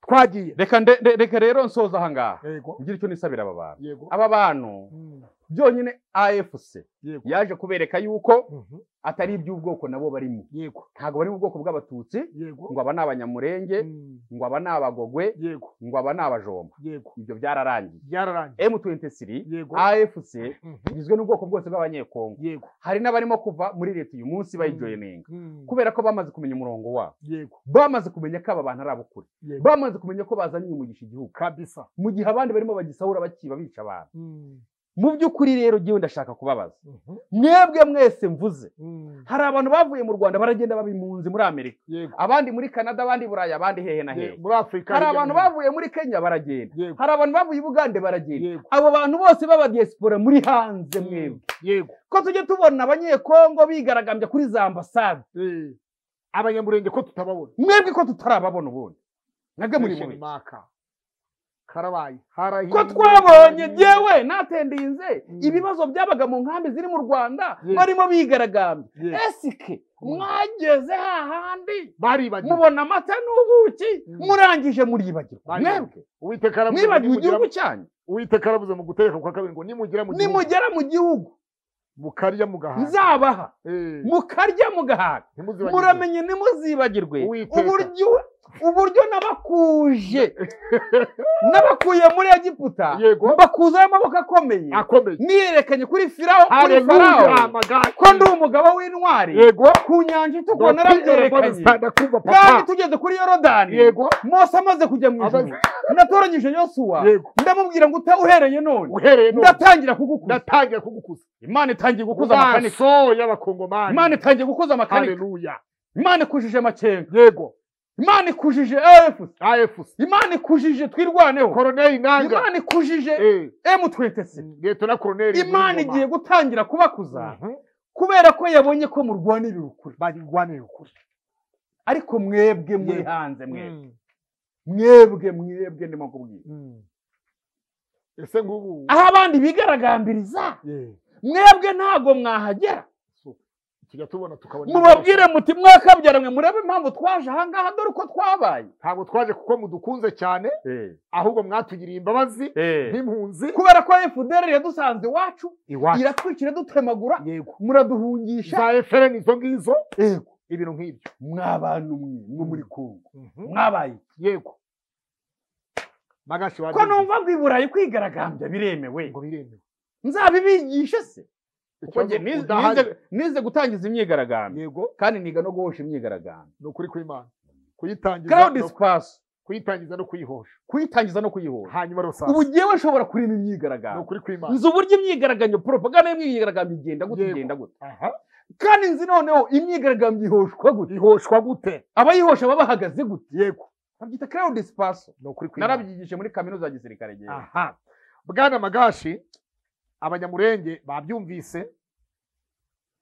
twagiye reka nde- nde- reka rero nsoza aha ngaha yego ngire icyo nisabira aba bantu yego aba bantu Mm, byonyine afc yego yaje kubereka yuko Mhm, atari iby'ubwoko nabo barimo yego ntabwo bari mu bwoko bw'abatutsi yego ngo aba ni abanyamurenge Mm, ngo aba ni abagogwe yego ngo aba ni abajomba yego ibyo byararangiye byararangiye m23 yego afc Mhm, igizwe n'ubwoko bwose bw'abanyekongo yego hari n'abarimo kuva muri leta uyu munsi bayijoyininga Mm, kubera ko bamaze kumenya umurongo wabo yego bamaze kumenya ko aba bantu ari abukuri yego bamaze kumenya ko bazanye umugisha igihugu kabisa mu gihe abandi barimo bagisahura bakiba bica abantu Mm, mu by'ukuri rero jyewe ndashaka kubabaza mhm, mwebwe mwese mvuze mm, hari abantu bavuye mu rwanda baragenda baba impunzi muri amerika yego abandi muri canada abandi i burayi abandi hehe na hehe Ye- muri afurika hari hirya abantu no hino. bavuye muri kenya baragenda yego hari abantu bavuye i bugande baragenda yego abo bantu bose baba diaspora muri hanze Mm, mwebwe yego ko tujye tubona abanyekongo bigaragambya kuri za ambasade Eh, abanyamurenge ko tutababona mwebwe ko tutarababona ubundi nabwe muri Question mubi mark. karabaye harahiye ko twabonye yewe natendinze Mm. ibibazo byabaga mu nkambi ziri mu rwanda Yes. barimo bigaragambya Yes. esike mwageze hahandi baribagiwe mubona amata n'ubuki Mm. murangije muribagirwa Bari- mwebwe Uwiteka aravuze ngo mwibagiwe nimugera- igihugu cyanyu uwiteka aravuze mu gutegeka kwa kabiri ngo nimugera mu gihugu nimugera mu gihugu mukarya mugahaga nzabaha Eh, mukarya mugahaga ntimuzibagirwe. muramenye ntimuzibagirwe Uwiteka. uburyo uburyo nabakuje nabakuye muri egiputa yego mbakuzaho amaboko akomeye akomeye niyerekanye kuri firawo kuri farawo haleluya magari ko ndi umugabo w'intwari yego ku nyanja itukura narabyerekanye ndakwizera kumva kandi papa tugeze kuri yorodani yego mose amaze kujya mu ijuru natoranyije yosuwa Yego. ndamubwira ngo uta uhereye none uhereye none ndatangira kugukuza ndatangiye kugukuza imana itangiye gukuza amakanika amaso y'abakongomani imana itangiye gukuza amakanika haleluya imana ikujije amakenga yego imana ikujije efu afc imana ikujije twirwaneho koroneli nanga imana ikujije Eh, emutwetesi liyetona koroneli imana Niyonzima. igiye gutangira kubakuza Mhm. kubera ko yabonye ko murwanirira ukuri barigwanira ukuri ariko mwebwe muri Yego. hanze mwebwe Mm, mwebwe mwebwe ndimo kubwira mm. ese ngubu aho abandi bigaragambiriza Yeah. mwebwe ntabwo mwahagera tujya tubona tukabona mubabwire muti mwakabyaranywe murebe impamvu twaje ahangaha dore uko twabaye ntabwo twaje kuko mudukunze cyane ahubwo mwatugiriye imbabazi nk'impunzi kubera ko efuderi yadusanze iwacu iwacu iratwikira dutemagura yego muraduhungisha za efere ni izo ngizo Yego. ibintu nk'ibyo mwabantu mwe mwo muri kongo Mhm. mwabaye iki? yego magashi ko wabizi numva ngo i burayi kwigaragambya biremewe ngo biremewe nzabibigishe se kuko Ikibazo njye nize- udahari. nize- nize gutangiza imyigaragambyo yego kandi niga no guhosha imyigaragambyo ni ukuri kw'imana kuyitangiza crowd no- space kuyitangiza no kuyihosha kuyitangiza no kuyihosha hanyuma ubu rusasa ngewe nshobora kurema ni imyigaragambyo ukuri kw'imana nzi uburyo imyigaragambyo propaganda y'imyigaragambyo igenda gute Yego. igenda gute aha kandi nzi noneho imyigaragambyo ihoshwa gute ihoshwa gute abayihosha baba bahagaze gute yego babyita crowd space ni ukuri kw'imana narabyigishije muri kaminuza ya gisirikare ngewe aha bwana magashi abanyamurenge babyumvise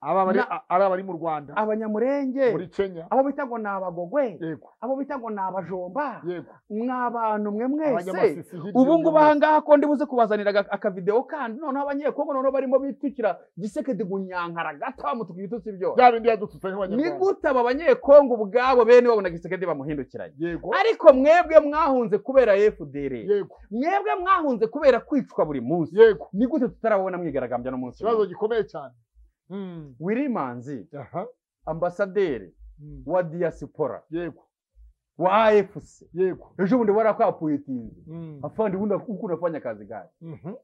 aba bari- Na- a- ari abari mu rwanda abanyamurenge muri kenya abo bita ngo ni abagogwe yego abo bita ngo ni abajomba yego mwabantu mwe mwese abanyamasisi hirya ubu no ngubu hino. ahangaha ko ndi buze kubazanira aga- akavidewo kandi noneho abanyekongo noneho barimo bitwikira gisekedi gunyankara gata mutuka ibitutsi byose bya bindi yadututse ni nk'abanyarwanda gute aba banyekongo ubwabo bene babona gisekedi bamuhindukiranye yego ariko mwebwe mwahunze kubera fdr yego mwebwe mwahunze kubera kwicwa buri munsi yego ni gute tutarabona mwigaragambya n'umunsi ikibazo umwe? gikomeye cyane Mm. wilimanzi aha ambasaderi Mm. wa diyasipora yego wa afc yego ejo bundi warakwapuyitinze Mm. afandi hunda huku unafanya kazi gani Mhm.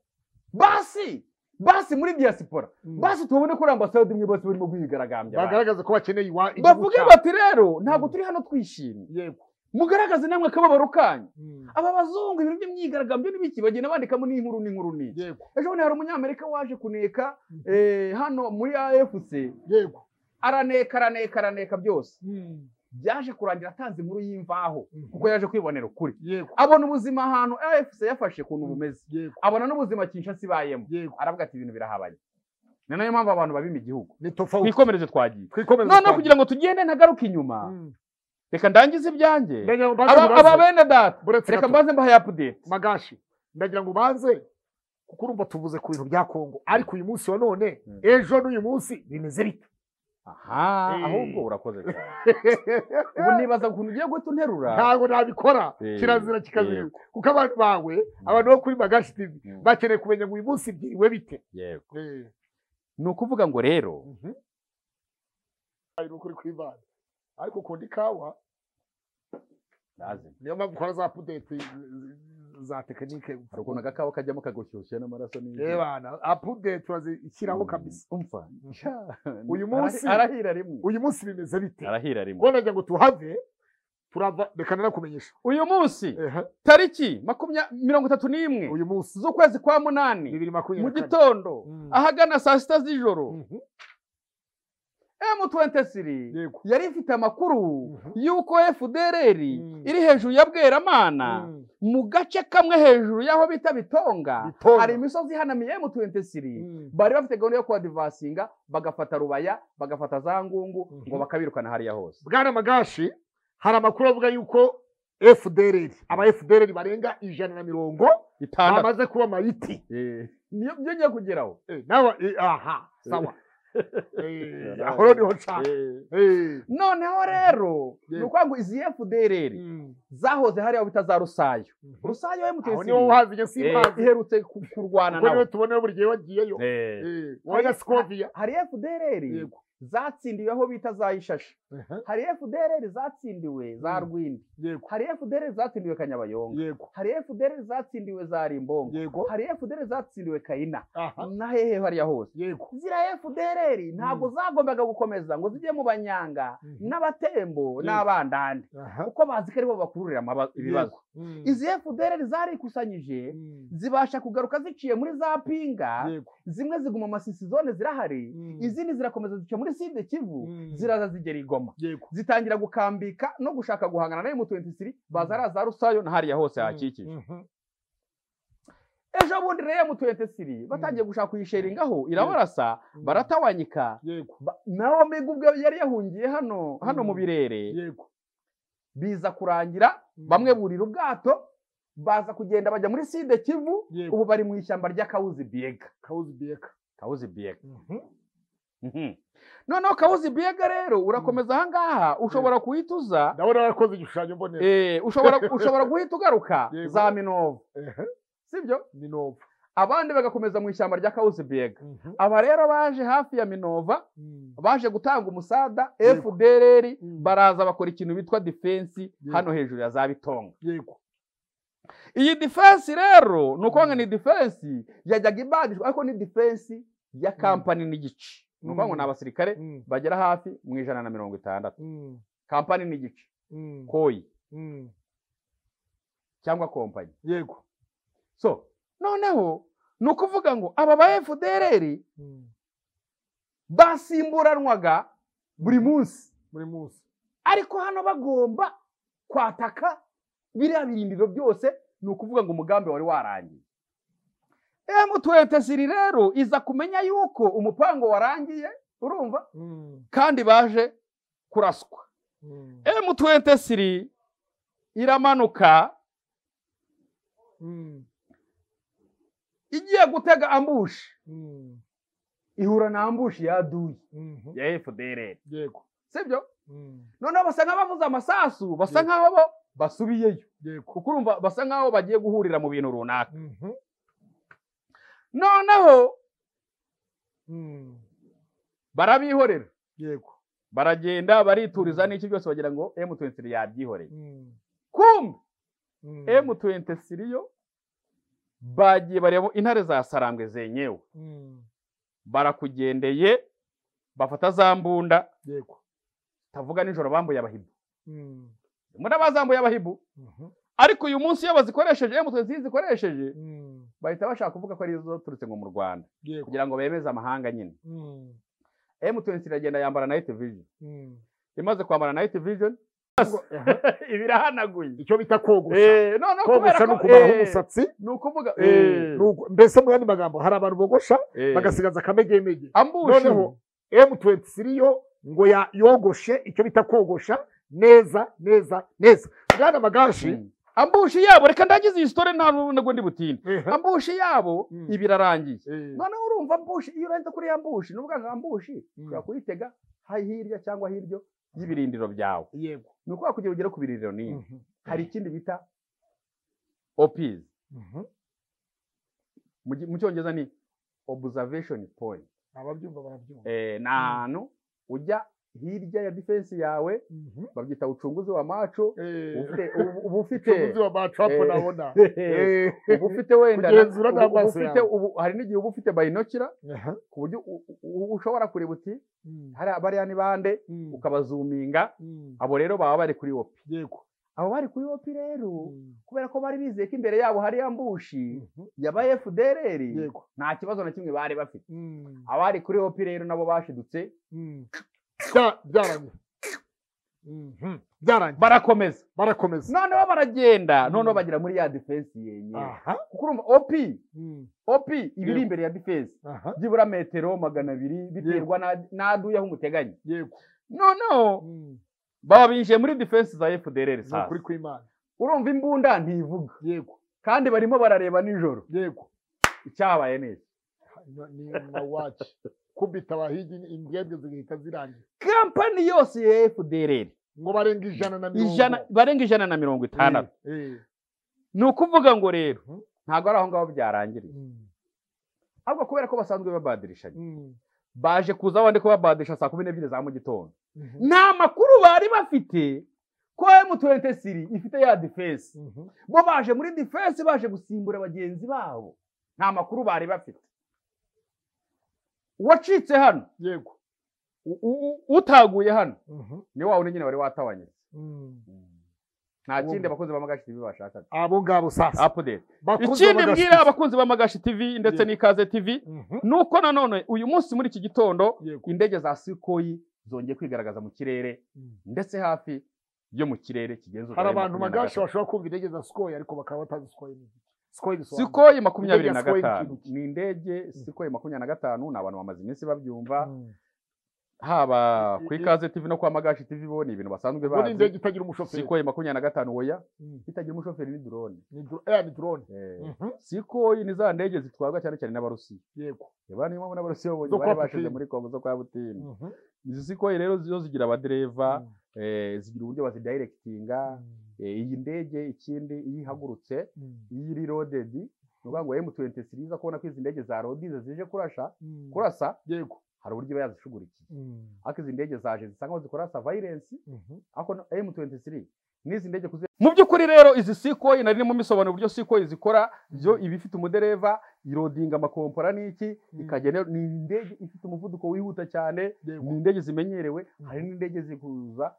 basi basi muri diaspora Mm. basi tubone ko ari ambasade imwe bose barimo kwigaragambya abantu. bagaragaza ko bakeneye iwa- igihugu bavuge cyabo. bati rero ntabwo Mm. turi hano twishimye yego mugaragaze namwe akababaro kanyu Mm. aba bazungu ibintu by'imyigaragambyo n'ibiki bagenda bandikamo n'inkuru n'inkuru n'iki yego ejo bundi hari umunyamerika waje kuneka Mhm. eh, hano muri afc yego araneka araneka araneka byose Mm. byaje kurangira atanze inkuru y'imvaho Mhm. kuko yaje kwibonera ukuri yego abona ubuzima ahantu afc yafashe kuntu bumeze yego abona n'ubuzima kinshasa ibayemo yego aravuga ati ibintu birahabanye ni nayo mpamvu abantu babima igihugu ni tofauti twikomereze twagiye twikomeze noneho twambaye. kugira ngo tugende ntagaruke inyuma Mm. reka ndangize ibyange ndagira ngo mbanze Aba- aba muraze. bene data Buretse reka gato. mbanze mbahaye apudeti magashi ndagira ngo ubanze kuko urumva tuvuze ku bintu bya kongo ariko uyu munsi wa none Mm. ejo n'uyu munsi bimeze bite aha Eh. ahubwo urakoze cyane ubu nibaza ukuntu ugiye guhita unterura ntabwo nabikora Eh, kirazira kikazira yego. kuko abantu bawe abantu bo kuri magashi tv Mm. bakeneye kumenya ngo uyu munsi byiriwe bite yego Eh, ni ukuvuga ngo rero mhm. ari ukuri kw'imana ariko ukunda ikawa ndazi niyo mpamvu ukora za pudeti za tekinike hari ukuntu agakawa kajyamo kagushyushye n'amaraso n'ibyo. ebana apudeti bazishyiraho kabisa umva Sha, Uyu munsi- arahi- arahira rimwe uyu munsi bimeze bite arahira rimwe ubwo nagira ngo tuhave turava reka nanakumenyesha uyu munsi Ehe, tariki makumya- mirongo itatu n'imwe uyu munsi z'ukwezi kwa munani bibiri mu makumyabiri na kane gitondo Mm. ahagana saa sita z'ijoro Mhm, m23 yego yari ifite amakuru Mhm. y'uko fdrr Mm. iri hejuru ya bweramana Mm, mu gace kamwe hejuru y'aho bita bitonga Bitonga. hari imisozi ihanamiye m23 mm, bari bafite gahunda yo kuhadivasinga bagafata rubaya bagafata za ngungu Mhm. ngo bakabirukana hariya hose bwana magashi hari amakuru avuga yuko fdrr aba fdrr barenga ijana na mirongo itandatu bamaze kuba amayiti Eh, niyo byo ngiye kugeraho Eh, nawe eh, aha sawa Eh, Eh, aho niho nshaka Eh, Eh, noneho rero ni Yego. ukuvuga ngo izi fdrr mm, zahoze hariya bita za rusayo mhm. rusayo aho m23 niho wahazi iyo simpazi iherutse ku- kurwana kuko niwe nabo tubonewe buri gihe wagiyeyo Eh. Eh, wajya sikoviya hari fdrr yego zatsindiwe aho bita za ishashi Aha. hari fdr zatsindiwe za Mm. rwindi yego hari fdr zatsindiwe kanyabayonga yego hari fdr zatsindiwe za rimbongo yego hari fdr zatsindiwe kayina aha na hehe hariya hose yego ziriya fdr ntabwo zagombaga gukomeza ngo zijye mu banyanga Mhm. n'abatembo Yego. n'abandande aha kuko bazi ko aribo bakururira amaba- ibibazo yego. Mm. izi fdr zarikusanyije Mm. zibasha kugaruka ziciye muri za pinga yego zimwe ziguma amasisi zone zirahari Mm. izindi zirakomeza zica muri side kivu Mm. ziraza zigera i goma yego zitangira gukambika no gushaka guhangana na M23 baza ari za rusayo na hariya hose hakikije Mhm. ejo bundi rero M23 batangiye gushaka kuyisheringaho irabarasa Mm. baratawanyika yego Ba- nawe mbega ubwo yari yahungiye hano hano Mm. mu birere yego biza kurangira Mm. bamwe burira ubwato baza kugenda bajya muri side kivu Yego. ubu bari mu ishyamba ry'akawuzi biega kawuzi biyeka kawuzi biega Mhm. Mhm. noneho kawuzi biega rero urakomeza aha ngaha ushobora kuhituza ndabona warakoze igishushanyo mbonera Eh, ushobora ushobora guhita ugaruka Yego. za minovu Ehe. sibyo ni novu abandi bagakomeza mu ishyamba rya kawuzi biega Mhm. aba rero baje hafi ya minova Mm. baje gutanga umusada Yego. fdr Mm. baraza bakora ikintu bitwa defense Yego. hano hejuru ya za bitonga yego iyi defense rero ni ukuvuga ngo Mm. ni defense yajyaga ibagishwa ariko ni defense ya kampani n'igice ni ukuvuga ngo Mm. ni abasirikare Mm. bagera hafi mu ijana na mirongo itandatu Mm. kampani n'igice Mm. koyi Mm. cyangwa kompanyi yego so noneho ni ukuvuga ngo aba ba fdr Mm. basimburanwaga buri munsi buri munsi ariko hano bagomba kwataka biriya birindiro byose ni ukuvuga ngo umugambi wari warangiye M23 rero iza kumenya yuko umupango warangiye urumva Mm. kandi baje kuraswa Mm. M23 iramanuka Mm. igiye gutega ambushi Mm. ihura na ambushi yaduye Mhm. ya FDLR yego sibyo Mm. noneho basa nk'abavuze amasasu basa Yego. nk'aho bo basubiyeyo yego kuko urumva basa nk'aho bagiye guhurira mu bintu runaka Mhm. noneho Mm. barabihorera yego baragenda barituriza n'iki byose bagira ngo M23 yabyihoreye Mm. kumbe Mm. M23 yo bagiye bareba intare za sarambwe zenyewe Mm. barakugendeye bafata za mbunda yego tavuga nijoro bambuye abahibu Mm. murabazambuye abahibu Mhm. ariko uyu munsi iyo bazikoresheje M23 zikoresheje Mm. bahita bashaka kuvuga ko ari zo turutse ngo mu Rwanda yego kugira ngo bemeze amahanga nyine Mm. M23 iragenda yambara night vision Mm. imaze kwambara night vision Aha. iba irahanaguye icyo bita kogosha Eh, no no kogosha kubera ni ko ukubaho eh, umusatsi ni ukuvuga Eh, ni uku- mbese mu yandi magambo hari abantu bogosha eh, bagasigaza akamegemege ambushi noneho M23 yo ngo ya yogoshe icyo bita kogosha neza neza neza bwana magashi Mm. ambushi yabo reka ndagize iyi story nta nubwo ndi butinde ehe, ambushi yabo Mm. ibi irarangiye eh, noneho urumva ambushi iyo urenze kuri ya mbushi ni ngo ambushi Mm. ushobora kuyitega ha- hirya cyangwa hiryo y'ibirindiro byawe yego ni ukuvuga kugira ugere ku birindiro n'iyi Mhm, hari ikindi bita OPs mhm. mu gi- mu cyongereza ni observation point ababyumva barabyumva eh, ni ahantu ujya hirya ya defense yawe Mhm. babyita ucunguzi wa maco Eh, ufite- ubu- uba ufite umucuruzi wa Batrap Eh. nabona Eh, uba ufite wenda na- Kugenzura ubu- uba n'amaso ufite- yawe. ubu- hari n'igihe uba ufite bayinokira aha, ku buryo u- u- ushobora kureba uti mm, hariya bariya ni bande mm, ukabazuminga mm, abo rero baba bari kuri opi yego abo bari kuri opi rero mm, kubera ko bari bizeye ko imbere yabo hari ambushi mhm, yaba FDLR yego nta kibazo na kimwe bari bafite mm, abari kuri opi rero nabo bashidutse mm. Bya- byarangiye Mhm, byarangiye barakomeza barakomeza noneho baragenda Mm. noneho bagera muri ya defense yenyewe aha kuko urumva opi mm, opi iba iri Yego. imbere ya defense aha byibura metero magana abiri biterwa na- n'aduye aho umuteganya yego noneho mm, baba binjiye muri defense za fdr ni ukuri sasa kw'Imana urumva imbunda ntivuga yego kandi barimo barareba nijoro yego icyabaye neza No, ni mawaci kubita abahigi indege zigahita zirangira kampani yose ya fdr ngo barenga ijana na mirongo ijana barenga ijana na mirongo itandatu Eh, eh, ni ukuvuga ngo rero Mhm. ntabwo ari aho ngaho byarangiriye mm, ahubwo kubera ko basanzwe babadirishanya mm, baje kuza abandi kubabadisha saa kumi n'ebyiri za mu gitondo nta makuru bari bafite ko emutuwentesiri ifite ya defense bo baje muri defense baje gusimbura bagenzi babo nta makuru bari bafite uwacitse hano yego u- u- u- utaguye hano ni wa wundi nyine wari watawanyije nta kindi abakunzi ba magashi tv bashakaga abo ngabo sasa update Bakuze ikindi bagashyize- mbwira abakunzi ba magashi tv ndetse Yeah. n'ikaze tv Mhm. ni uko nanone uyu munsi muri iki gitondo yego indege za sikoyi zongeye kwigaragaza mu kirere Mm. ndetse hafi yo mu kirere kigenza hari abantu magashi bashobora kumva indege za sikoyi ariko bakaba batazi sikoyi ni iki. sikoyi bisobanura sikoyi makumyabiri Indege na ya Sikoyi ni gatanu ikintu ki? ni indege sikoyi makumyabiri na gatanu ni abantu bamaze iminsi babyumva Mm. haba ku I- i- ikaze tv no kwa magashi tv bo ni ibintu basanzwe ubwo ni indege bazi itagira umushoferi sikoyi makumyabiri na gatanu oya Mm. itagira umushoferi ni drone ni dro- eh, ni drone Eh, Mhm. sikoyi ni za ndege zitwarwa cyane cyane n'abarusiya yego niba niyo mpamvu n'abarusiya babonye Zo kwa bari bashize Putin. muri kongo zo kwa butini Mhm. izi sikoyi rero zo zigira abadereva Mm. eh, zigira uburyo bazidayirekitinga Eh, iyi ndege ikindi iyo ihagurutse Mm. iyo iri rodedi ni ukuvuga ngo M23 iza kubona ko izi ndege za rodize zije kurasha Mm. kurasa yego hari uburyo iba yazishugurikiye Mm. ariko izi ndege zaje zisa nkaho zikorasa violence Mhm. ariko na- M23 n'izi ndege kuzi mu by'ukuri rero izi sikoyi nari mu misobanuro uburyo sikoyi zikora byo iba ifite umudereva irodinga amakompora n'iki ikagena ni indege ifite umuvuduko wihuta cyane ni yego indege zimenyerewe hari n'indege zikuza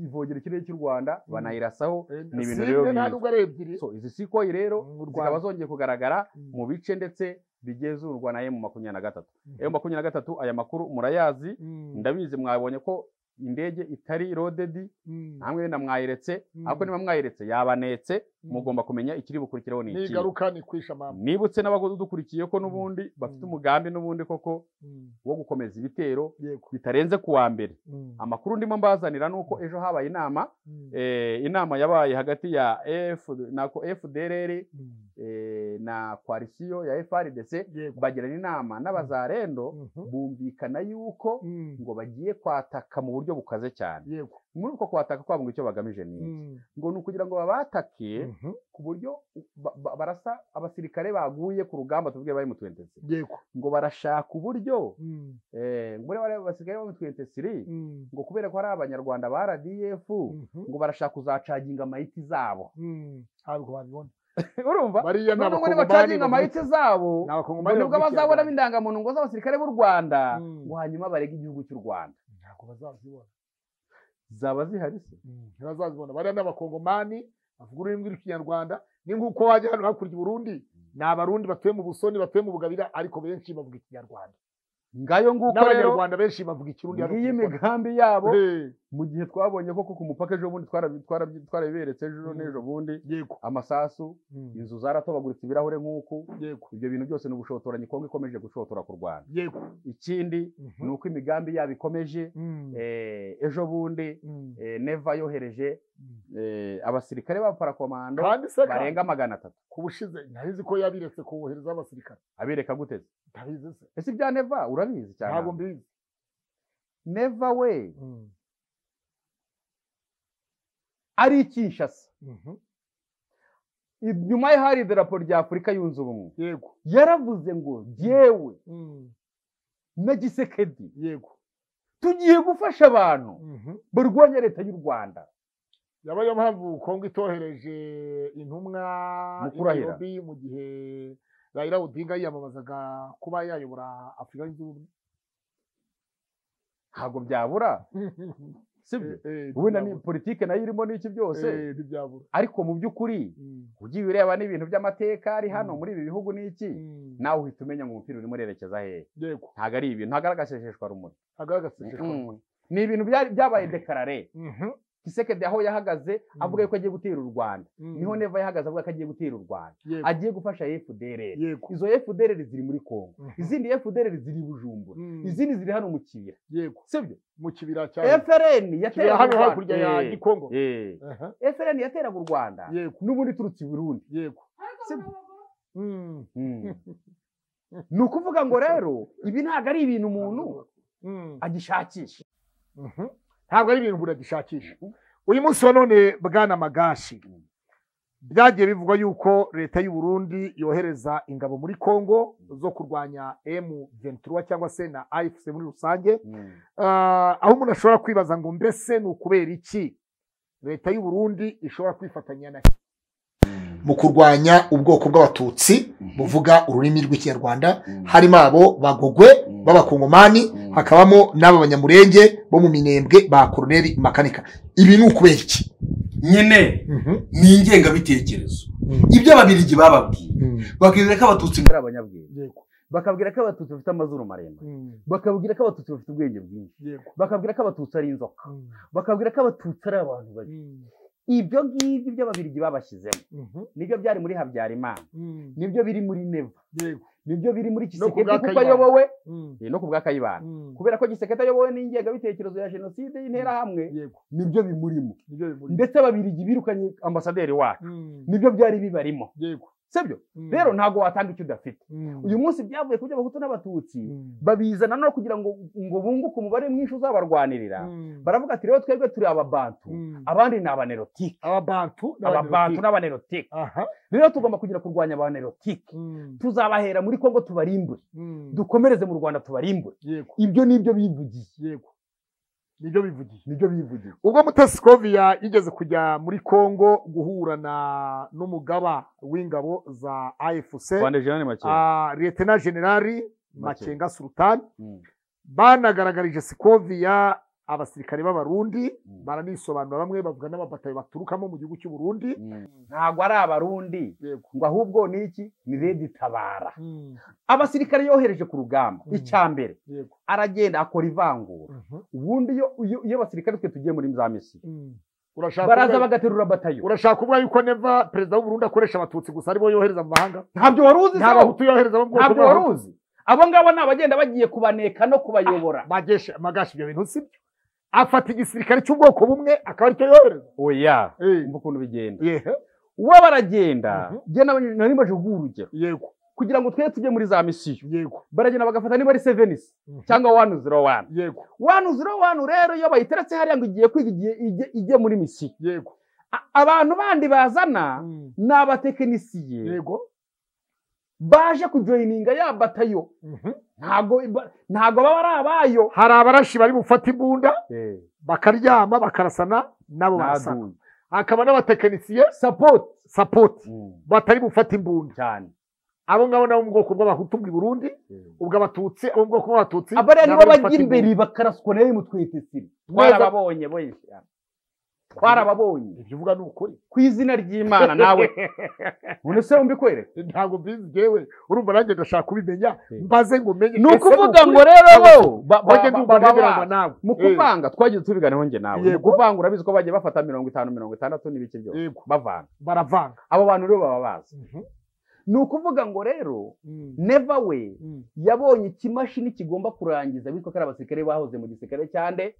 ivogera ikirere cy'u Rwanda banayirasaho Eh, ni ibintu zimwe rero nta bibi. nubwo ari ebyiri so izi sikoyi rero mu zikaba Rwanda zongeye kugaragara Mm. mu bice ndetse bigenzurwa na emu makumyabiri na gatatu Mhm. emu makumyabiri na gatatu aya makuru murayazi Mm. ndabizi mwabonye ko indege itari rodedi Mm. namwe wenda mwayiretse Mm. ariko niba mwayiretse yabanetse Mm. mugomba kumenya ikiri bukurikireho ni ni iki igaruka ni kwisha mama nibutse n'abadukurikiye ko n'ubundi bafite Mm. umugambi n'ubundi koko Mm. wo gukomeza ibitero yego bitarenze ku wa mbere Mm. amakuru ndimo mbazanira ni uko ejo habaye inama Mm. eh, inama yabaye hagati ya F, nako fdrr Mm. eh, na koalisiyo ya FRDC yego bagirana inama n'abazarendo Mhm. bumvikana yuko Mm. ngo bagiye kwataka mu buryo bukaze cyane yego muri uko kwataka kwabo ngo icyo bagamije ni iki? Mm. ngo ni ukugira ngo babatake Mhm. ku buryo ba- ba- barasa abasirikare baguye ku rugamba tuvuge bari mu 23 yego ngo barashaka uburyo Mm. eh, ngo bariya bari abasirikare bari mu 23 Mm. ngo kubera ko ari abanyarwanda ba RDF Mhm. ngo barashaka kuzacaginga amayiti zabo Mm. ntabwo babibona urumva bariya ni none ngo abakongomani nibacaginga bavuga- amayiti zabo ni ngo abakongomani nibwo bavuga bazabonamo Ikinyarwanda. indangamuntu ngo z'abasirikare b'u rwanda Mm. ngo hanyuma barege igihugu cy'u rwanda ntabwo bazazibona zaba zihari se Mm. ntibazazibona bariya ni abakongomani bavuga ururimi rw'ikinyarwanda ni nk'uko wajya hano hakurya i burundi ni abarundi batuye mu busoni batuye mu bugabira ariko benshi bavuga ikinyarwanda ngayo nguko rero n'abanyarwanda benshi bavuga ikirundi hano ngiyi ku Gikoni. imigambi yabo Eh, mu gihe twabonye koko ku mupaka ejo bundi twarabi- twarabi- twarabiberetse ejo Mm. n'ejo bundi yego amasasu Mm. inzu zaratobaguritse ibirahure nk'uku yego ibyo bintu byose ni ubushotoranyi kongo ikomeje gushotora ku rwanda yego ikindi Mhm. ni uko imigambi yabo ikomeje Mm. eh, ejo bundi Mm. eh, neva yohereje eh, abasirikare ba parakomando kandi se ka- barenga magana atatu kubushize ntabizi ko yabiretse kohereza abasirikare abereka guteze ntabizi se ese ibya neva urabizi cyane ntabwo mbizi neva we Mm. ari ikinshasa Mhm. inyuma ye hari idarapo rya afurika yunze ubumwe yego yaravuze ngo yewe Mm. na gisekedi yego tugiye gufasha abantu Mhm. barwanya leta y'u rwanda yaba ariyo mpamvu kongo itohereje intumwa Mu i kurahira. Nairobi mu gihe Raila Odinga yiyamamazaga kuba yayobora Afurika yunze ubumwe ntabwo byabura sibyo Eh, eh, wenda ni ntibyabura. politike nayo irimo n'iki byose Eh, ntibyabura ariko mu by'ukuri Mm. ugiye ureba n'ibintu by'amateka ari hano Mm. muri ibi bihugu n'iki Mm. nawe uhita umenya ngo umupira urimo urerekeza hehe yego ntabwo ari ibintu ntabwo ari agaseseshwarumuri agaragazeshejwe Mm. ni ibintu byari- byabaye dekarare Mhm. kisekedi aho yahagaze avuga yuko agiye gutera u rwanda Mm. niho neva yahagaze avuga ko agiye gutera u rwanda yego agiye gufasha fdr yego izo fdr ziri muri kongo izindi fdr ziri i bujumbura Mm. izindi ziri hano mu kibira yego sibyo mu kibira cya frn kibira yateraga hano u hakurya ya rwanda Eh, gikongo eh. Aha. frn yateraga u rwanda yego n'ubundi iturutse i burundi yego sibyo Mm. Mm. ni ukuvuga ngo rero ibi ntabwo ari ibintu umuntu Mm. agishakisha Mhm. ntabwo ari ibintu buragishakisha uyu munsi wa none bwana magashi byagiye bivugwa yuko leta y'u Burundi yohereza ingabo muri Kongo zo kurwanya M23 cyangwa se na AFC muri rusange Ah, aho umuntu ashobora kwibaza ngo mbese ni ukubera iki leta y'u Burundi ishobora kwifatanya na mu kurwanya ubwoko bw'abatutsi buvuga ururimi rw'ikinyarwanda harimo abo bagogwe b'abakongomani hakabamo n'aba banyamurenge bo mu minembwe ba koroneri makanika ibi ni ukubera iki nyine ni ingengabitekerezo ibyo ababirigi bababwiye bakizera ko abatutsi ari abanyabwenge bakabwira ko abatutsi bafite amazuru maremare bakabwira ko abatutsi bafite ubwenge bwinshi bakabwira ko abatutsi ari inzoka bakabwira ko abatutsi ari abantu babi ibyo ngibyo by'ababirigi babashyizemo nibyo byari muri habyarimana nibyo biri muri neva nibyo biri muri kisekedi bwa kuko Kayibanda. ayobowe eh, no ku bwa kayibanda kubera ko gisekedi ayobowe n'ingengabitekerezo ya jenoside y'interahamwe nibyo bimurimo ndetse ababirigi birukanye ambasaderi wacu nibyo byari bibarimo sibyo rero ntabwo watanga icyo udafite uyu munsi byavuye ku by'abahutu n'abatutsi babizana no kugira ngo ngo bunguke umubare mwinshi uzabarwanirira baravuga ati rero twebwe turi ababantu abandi ni abanerotike ababantu ababantu n'abanerotike aha rero tugomba kugira kurwanya abanerotike tuzabahera muri kongo tubarimbure dukomereze mu rwanda tubarimbure yego ibyo ni ibyo bivugiye yego nibyo bivugiye ni byo bivugiye ubwo mutesikoviya yigeze kujya muri kongo guhura na n'umugaba w'ingabo za afc ijana ni make ah, liyetena generali makenga sultani Mm. banagaragarije sikoviya abasirikare b'abarundi baranisobanura bamwe bavuga n'ababatayo baturukamo mu gihugu cy'u Burundi ntabwo ari abarundi yego ngo ahubwo ni iki ni redi tabara abasirikare yohereje ku rugamba icya mbere yego aragenda akora ivangura Mhm. ubundi iyo iyo- iyo abasirikare twe tugiye muri za misiyo urashaka baraza kuvuga- bagaterura batayo urashaka kuvuga yuko neva perezida w'u Burundi akoresha abatutsi gusa aribo yohereza mu mahanga ntabyo wari uzi nta se wowe? bahutu yohereza mu bwoko ntabyo wari uzi abo ngabo ni abagenda bagiye kubaneka no kubayobora magesha magasha ibyo bintu sibyo afata igisirikare cy'ubwoko bumwe akaba aricyo yohereza oya Eh, umva ukuntu bigenda yehe uwo baragenda Mhm. jye nabonye- nari maje kuguha urugero yego kugira ngo twe tujye muri za misiyo yego baragenda bagafata niba ari sevenisi Mhm. cyangwa wani ziro wani yego wani ziro wani rero iyo bayiteretse hariya ngo igiye kwiga igiye ijye- ijye muri misiyo yego A- abantu bandi bazana Mm, ni abatekinisiye yego baje kujoyininga ya batayo Mhm. ntago iba- ntago baba ari abayo hari abarashi bari bufata imbunda bakaryama bakarasana nabo barasana Ntaduye. hakaba n'abatekinisiye support sapoti batari bufata imbunda cyane abo ngabo nabo mu bwoko bw'abahutu bw'i Burundi ubwo abatutsi abo mu bwoko bw'abatutsi abariya nabo nibo bari bufata bajya imbere imbunda. bakaraswa nayo mutwetesiri Mweza- twarababonye benshi twarababonye ibyo uvuga ni ukuri ku izina ry'imana nawe none se wumva ikwereka ntabwo mbizi jewe urumva nanjye ndashaka kubimenya Eh. mbaze ngo menye ni ese ukuvuga ukuri? ngo rero bo ba- ba- bajye ba- ndumva ba- ba- nemeranywa nawe mu kuvanga twagiye tubiganeho njye nawe mu Yego. kuvanga urabizi ko bagiye bafata mirongo itanu mirongo itandatu n'ibiki byose yego bavanga baravanga abo bantu rero baba bazi ni ukuvuga ngo rero neva we yabonye ikimashini kigomba kurangiza bitwa ko ari abasirikare bahoze mu gisirikare cyande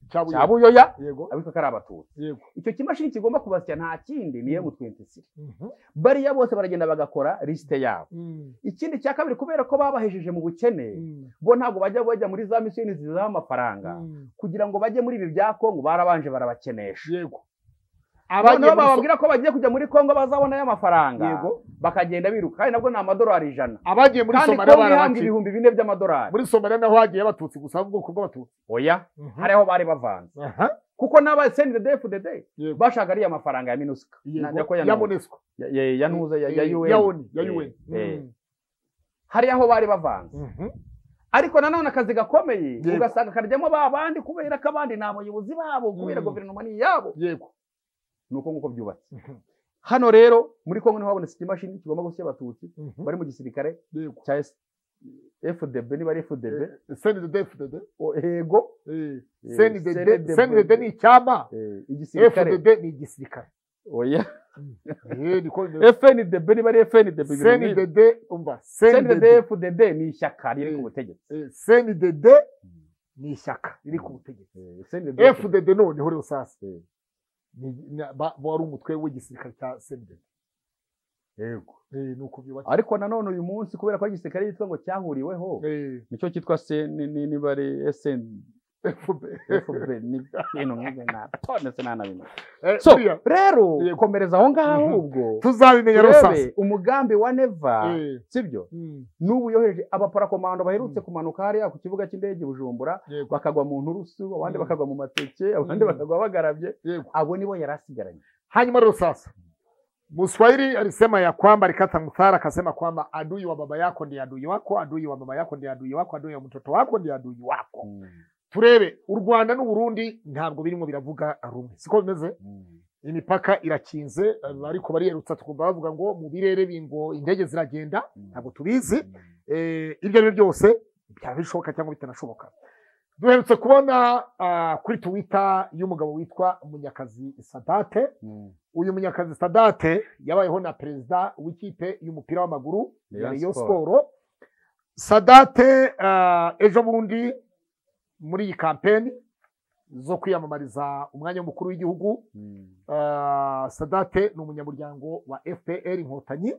cyabuye cya buyoya yego abitwa ko ari abatutsi yego icyo kimashini kigomba kubasya nta kindi ni emu twentisi bariya bose baragenda bagakora lisite yabo ikindi cya kabiri kubera ko babahejeje mu bukene bo ntabwo bajya bajya muri za misiyoni zizaho amafaranga kugira ngo bajye muri ibi bya kongo barabanje barabakenesha yego abantu abagiye muri so- bababwira ko bagiye kujya muri kongo bazabonayo amafaranga yego bakagenda biruka kandi nabwo ni amadolari ijana abagiye muri kandi somaliya kongo ihambwa barabaciye ibihumbi bine by'amadolari muri somaliya naho hagiye abatutsi gusa ubwoko bw'abatutsi oya hari aho bari bavanze Aha, kuko n'aba send the day for the day Yego. bashaka ariya mafaranga ya minuska yego. Na- yako ya ya Ntuza. monesco Ya- ya- ya ntuza ya ya Eh, UN. ya oni ya Eh, un eh. Mm. hari aho bari bavanze Mhm. ariko nanone akazi gakomeye Yego. ugasanga karyamo ba bandi kubera ko abandi ni abayobozi babo kubera Mm. guverinoma ni iyabo yego ni uko nguko byubatse Mhm. hano rero muri kongo niho habonetse ikimashini kigomba gusya abatutsi Mhm. bari mu gisirikare yego cya S- FDB niba ari FDB Eh, send the death the death. o- ego Eh, Eh, send the send death the send the death. death ni icyama eh, igisirikare fdd ni igisirikare oya Eh, niko bimeze. FNDB niba ari FNDB bibiri n'imwe. CNDD umva CNDD CNDD FDD ni ishyaka riri Eh. ku butegetsi eh, CNDD ni ishyaka riri ku butegetsi Eh, CNDD FDD noneho rero sasa Eh. ni- ni- ba- wari umutwe w'igisirikare cya CNDD Yego. Eh, ni uko byubatse ariko nanone uyu munsi kubera ko ari igisirikare cyitwa ngo cyahuriweho Eh, nicyo cyitwa se ni- ni- niba ari SN FPR ni ibintu nk'ibyo natondetse nanabimenya Eh, so buriya, rero Yeah. komereza aho ngaho Mhm. ahubwo tuzabimenya urebe rusasa umugambi wa neva Eh, sibyo mm, n'ubu yohereje abaparakomando baherutse kumanuka hariya ku kibuga cy'indege i bujumbura yego, bakagwa mu nturusu abandi Mm. bakagwa mu mateke abandi Mm. bakagwa bagarabye yego. abo nibo yari asigaranye hanyuma rusasa Muswahili alisema ya kwamba alikata mthara akasema kwamba adui wa baba yako ndiye adui wako, adui wa mama yako ndiye adui wako, adui wa mtoto wako ndiye adui wako. Turebe u Rwanda n'u Burundi ntabwo birimo biravuga rumwe, siko bimeze? imipaka irakinze eh, ariko bariyerutsa tukumva bavuga ngo mu birere bingo indege ziragenda ntabwo tubizi Eh, ibyo ari byo byose byaba bishoboka cyangwa bitanashoboka duherutse kubona ah, kuri tuwita y'umugabo witwa munyakazi sadate uyu munyakazi sadate yabayeho na perezida w'ikipe y'umupira w'amaguru ya Rayon Rayon Sport. Sport sadate ah, ejo bundi muri iyi kampeni zo kwiyamamariza umwanya w'umukuru w'igihugu Ah, sadate ni umunyamuryango wa fpr inkotanyi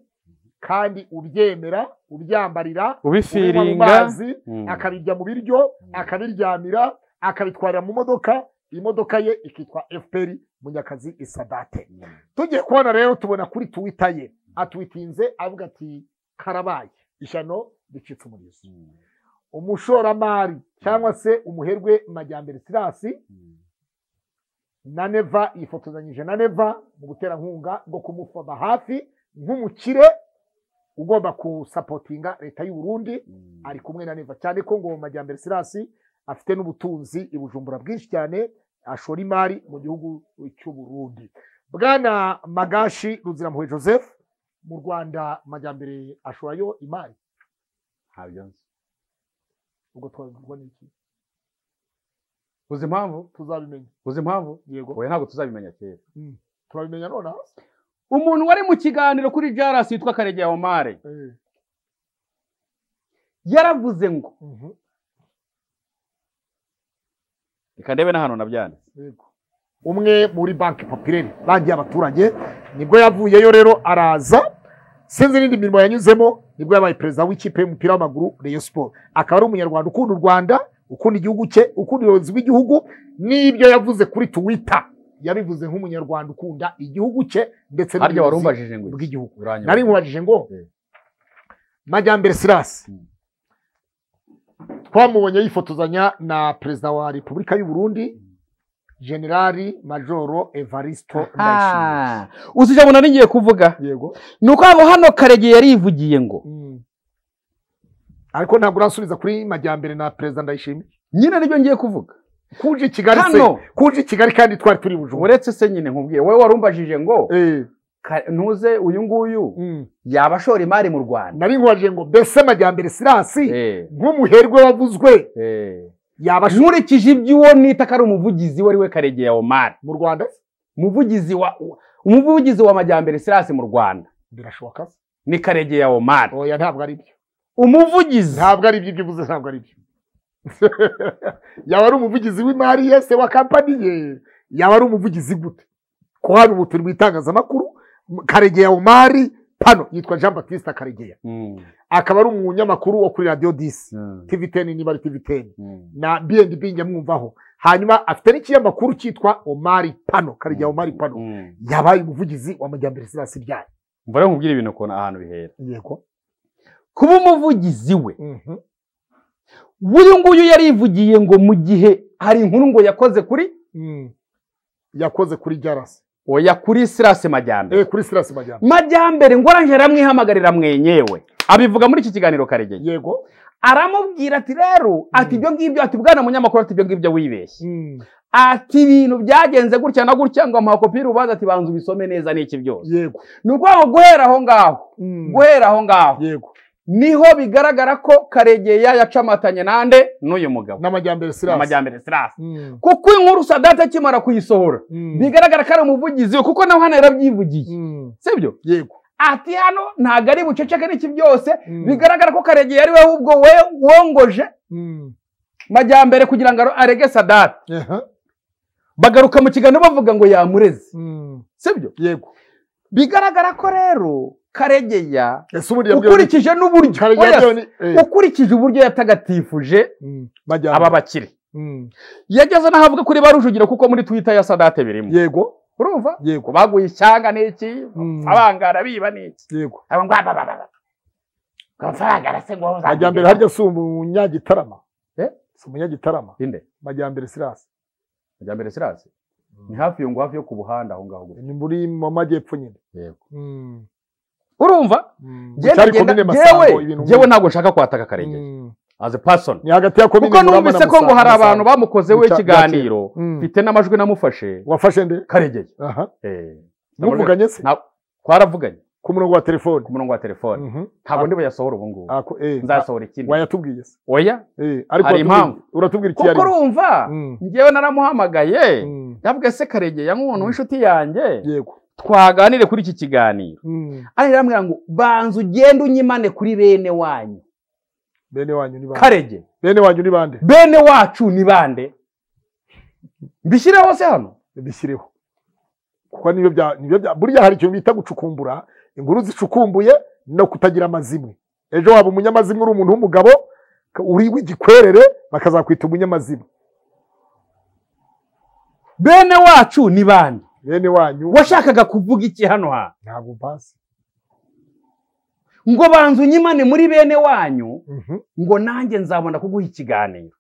kandi ubyemera ubyambarira ubinywa mu mazi akabirya mu biryo akabiryamira akabitwarira mu modoka imodoka ye ikitwa fpr munyakazi isadate tugiye kubona rero tubona kuri tuwita ye atwitinze avuga ati karabaye ishano ricitse umurizo umushoramari cyangwa se umuherwe majyambere sirasi na neva yifotozanyije na neva mu buterankunga bwo kumufata hafi nk'umukire ugomba gusapotinga leta y'u Burundi ari kumwe na neva cyane ko ngo majyambere sirasi afite n'ubutunzi i bujumbura bwinshi cyane ashora imari mu gihugu cy'u Burundi bwana magashi ruzirampuhwe joseph mu rwanda majyambere ashorayo imari ntabyo nzi ubwo twabivugwa n'iki uzi impamvu tuzabimenya uzi impamvu yego oya ntabwo tuzabimenya kera turabimenya nonaha umuntu wari mu kiganiro kuri jarasi witwa karegeya omare Eh, yaravuze ngo mhm, reka ndebe na hano nabyanditse yego umwe muri banki popireri banki y'abaturage nibwo yavuyeyo rero araza sinzi n'indi mirimo yanyuzemo nibwo yabaye perezida w'ikipe y'umupira w'amaguru Rayon Sport akaba ari umunyarwanda ukunda u Rwanda ukunda igihugu cye ukunda ubuyobozi bw'igihugu n'ibyo yavuze kuri Twitter yabivuze nk'umunyarwanda ukunda igihugu cye ndetse harya warumbajije ngo iki? bw'igihugu Uranyobora. nari nkubajije ngo Eh. majyambere sirasi Mm. twamubonye yifotozanya na perezida wa repubulika y'u burundi generali majoro evaristo ndayishimiye Ah, uzi ijambo nari ngiye kuvuga yego ni uko ngo hano karegeya yarivugiye ngo Mm. ariko ntabwo urasubiza kuri majyambere na perezida ndayishimiye nyine nibyo ngiye kuvuga kuje i kigali Hano. se kuje i kigali kandi twari turi bujumbura uretse se nyine nkubwire wowe warumbajije ngo Eh, ka- ntuze uyu nguyu mm. yaba ashora imari mu rwanda nari nkubajije ngo mbese majyambere sirasi Eh, nk'umuherwe wavuzwe eh. yaba asho- nkurikije iby'uwo nita ko ari umuvugizi wari we karegeya omari mu rwanda umuvugizi wa umuvugizi wa majyambere sirasi mu rwanda birashoboka se? ni karegeya omari oya ntabwo ari byo umuvugizi ntabwo ari ibyo ibyo uvuze ntabwo ari byo yaba ari umuvugizi w'imari yese wa kampani ye yaba ari umuvugizi gute ko hano ubu turi mu itangazamakuru M- karegeya umari pano yitwa jean batiste karegeya Mm, akaba ari umunyamakuru wo kuri radiyo disi mm, tv teni niba ari tv teni mm. na bnb nyamwumvaho hanyuma afite n'ikinyamakuru cyitwa omari pano karegeya omari pano Mm. yabaye umuvugizi wa majyambere sirasi byayo mva rero nkubwire ibintu ukuntu ahantu bihera yego kuba umuvugizi we Mhm. uyu nguyu yarivugiye ngo mu gihe hari inkuru ngo yakoze kuri Mm. yakoze kuri jarasi oya kuri sirasi majyambere Eh, kuri sirasi majyambere majyambere ngo arangije aramwihamagarira mwenyewe abivuga muri iki kiganiro karegeye yego aramubwira ati rero ati ibyo ngibyo ati bwana munyamakuru ati ibyo ngibyo wibeshye ati ibintu byagenze gutya na gutya ngo amuha kopi y'urubanza ati banza ubisome neza n'iki byose yego ni ukuvuga ngo guhera aho ngaho guhera aho ngaho yego niho bigaragara ko karegeya yacamatanye nande n'uyu mugabo n'amajyambere sirasi majyambere sirasi kuko inkuru sadate akimara kuyisohora bigaragara ko ari umuvugizi we kuko nawe hano yarabyivugiye sibyo yego ati hano ntabwo ari buceceke n'iki byose Mm. bigaragara ko karegeya ari we ahubwo we wongoje majyambere kugira ngo arege sadate bagaruka mu kiganiro bavuga ngo yamureze sibyo yego bigaragara ko rero karegeya ese ubundi yabwiye ukurikije n'uburyo Karegeya oya, byone- eh, ukurikije uburyo yatagatifuje majyambere aba bakire yageze n'aho avuga kuri ba rujugiro kuko muri twita ya sadate birimo yego urumva yego baguye ishyanga n'iki Mm. abangara biba n'iki yego aba ngo ababababa amafaranga arasengwa uzamugeza. majyambere harya si umunyagitarama Eh? si umunyagitarama inde majyambere sirasi majyambere sirasi ni hafi yo ngo hafi yo ku buhanda aho ngaho gusa ni muri mu majyepfo nyine yego Mm, urumva mm. genda Cyari genda komine Masango, yewe ibintu yewe nk'ibi. ntabwo nshaka kwataka karenge Mm. as a person ni hagati ya komine kuko Muramba na numvise ko ngo Musanze. hari abantu bamukozeho Bita- ikiganiro Mm. mfite n'amajwi namufashe wafashe nde karegeye aha Eh, muvuganye se nta- twaravuganye ku murongo wa telefone ku murongo wa telefone Mhm. ntabwo Ah. ndi buyasohora ubu ngubu Ako, eh, nzasohora ikindi wayatubwiye se oya Eh, ariko Hari watubwiye- impamvu. uratubwira iki kuko yari urumva Mm. ngewe naramuhamagaye Mm. yavuga se karegeye nk'umuntu Mm. w'inshuti yanjye yego twaganire kuri iki kiganiro Mm. ariko arambwira ngo banza ugende unyimane kuri bene wanyu bene wanyu ni bande karege bene wanyu ni bande bene wacu ni bande mbishyire hose hano bishyireho kuko nibyo bya nibyo bya burya hari ikintu bita gucukumbura inkuru zicukumbuye no kutagira amazimwe ejo waba umunyamazimwe uri umuntu w'umugabo ka- uri w'igikwerere bakazakwita umunyamazimwe bene wacu ni bande bene wanyu washakaga kuvuga iki hano ha ntabwo mpazi ngo banza unyimane muri bene wanyu Mhm. ngo nanjye nzabona kuguha ikiganiro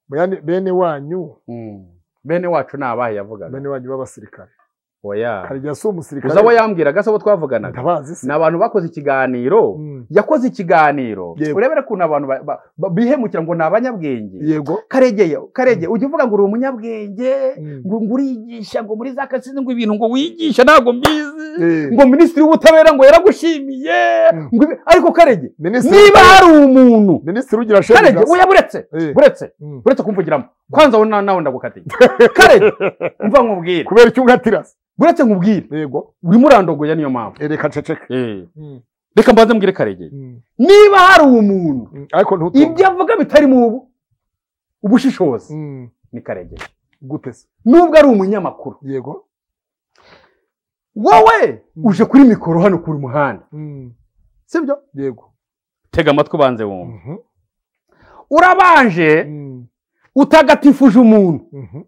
Bene- bene wanyu bene wacu ni abahe yavugaga bene wanyu b'abasirikare oya karya si umusirikare uzi abo yambwiraga se abo twavuganaga ndabazi se ni abantu bakoze ikiganiro Mm. yakoze ikiganiro Yego. urebere ukuntu abantu ba- ba- ba- bihemukira ngo ni abanyabwenge yego karegeye karegeye ujya uvuga ngo uri umunyabwenge Mm. ngo ngo uriyigisha ngo muri za kasisi ngo ibintu ngo wigisha ntabwo mbizi Eh, ngo minisitiri w'ubutabera ngo yaragushimiye Mm. ngo ibi- ariko karege minisitiri niba hari umuntu minisitiri ugira shefu karege gasi. oya buretse Eh, buretse mm. buretse kumvugiramo kwanza wowe na- nawe ndagukatiye karege umva nkubwire kubera icyo ungatira se. buretse nkubwire yego urimo urandogoya niyo mpamvu Eh, reka nceceke Eh, Mm. reka mbanze mbwire karegeye Mm. niba hari umuntu Mm. ariko ntutumve ibyo avuga bitarimo ubu- ubushishozi Mm. ni karegeye gute se nubwo ari umunyamakuru yego wowe Mm. uje kuri mikoro hano ku muhanda Mm. sibyo yego tega amatwi ubanze wumva Mhm. urabanje Mm. utagatifuje umuntu Mhm.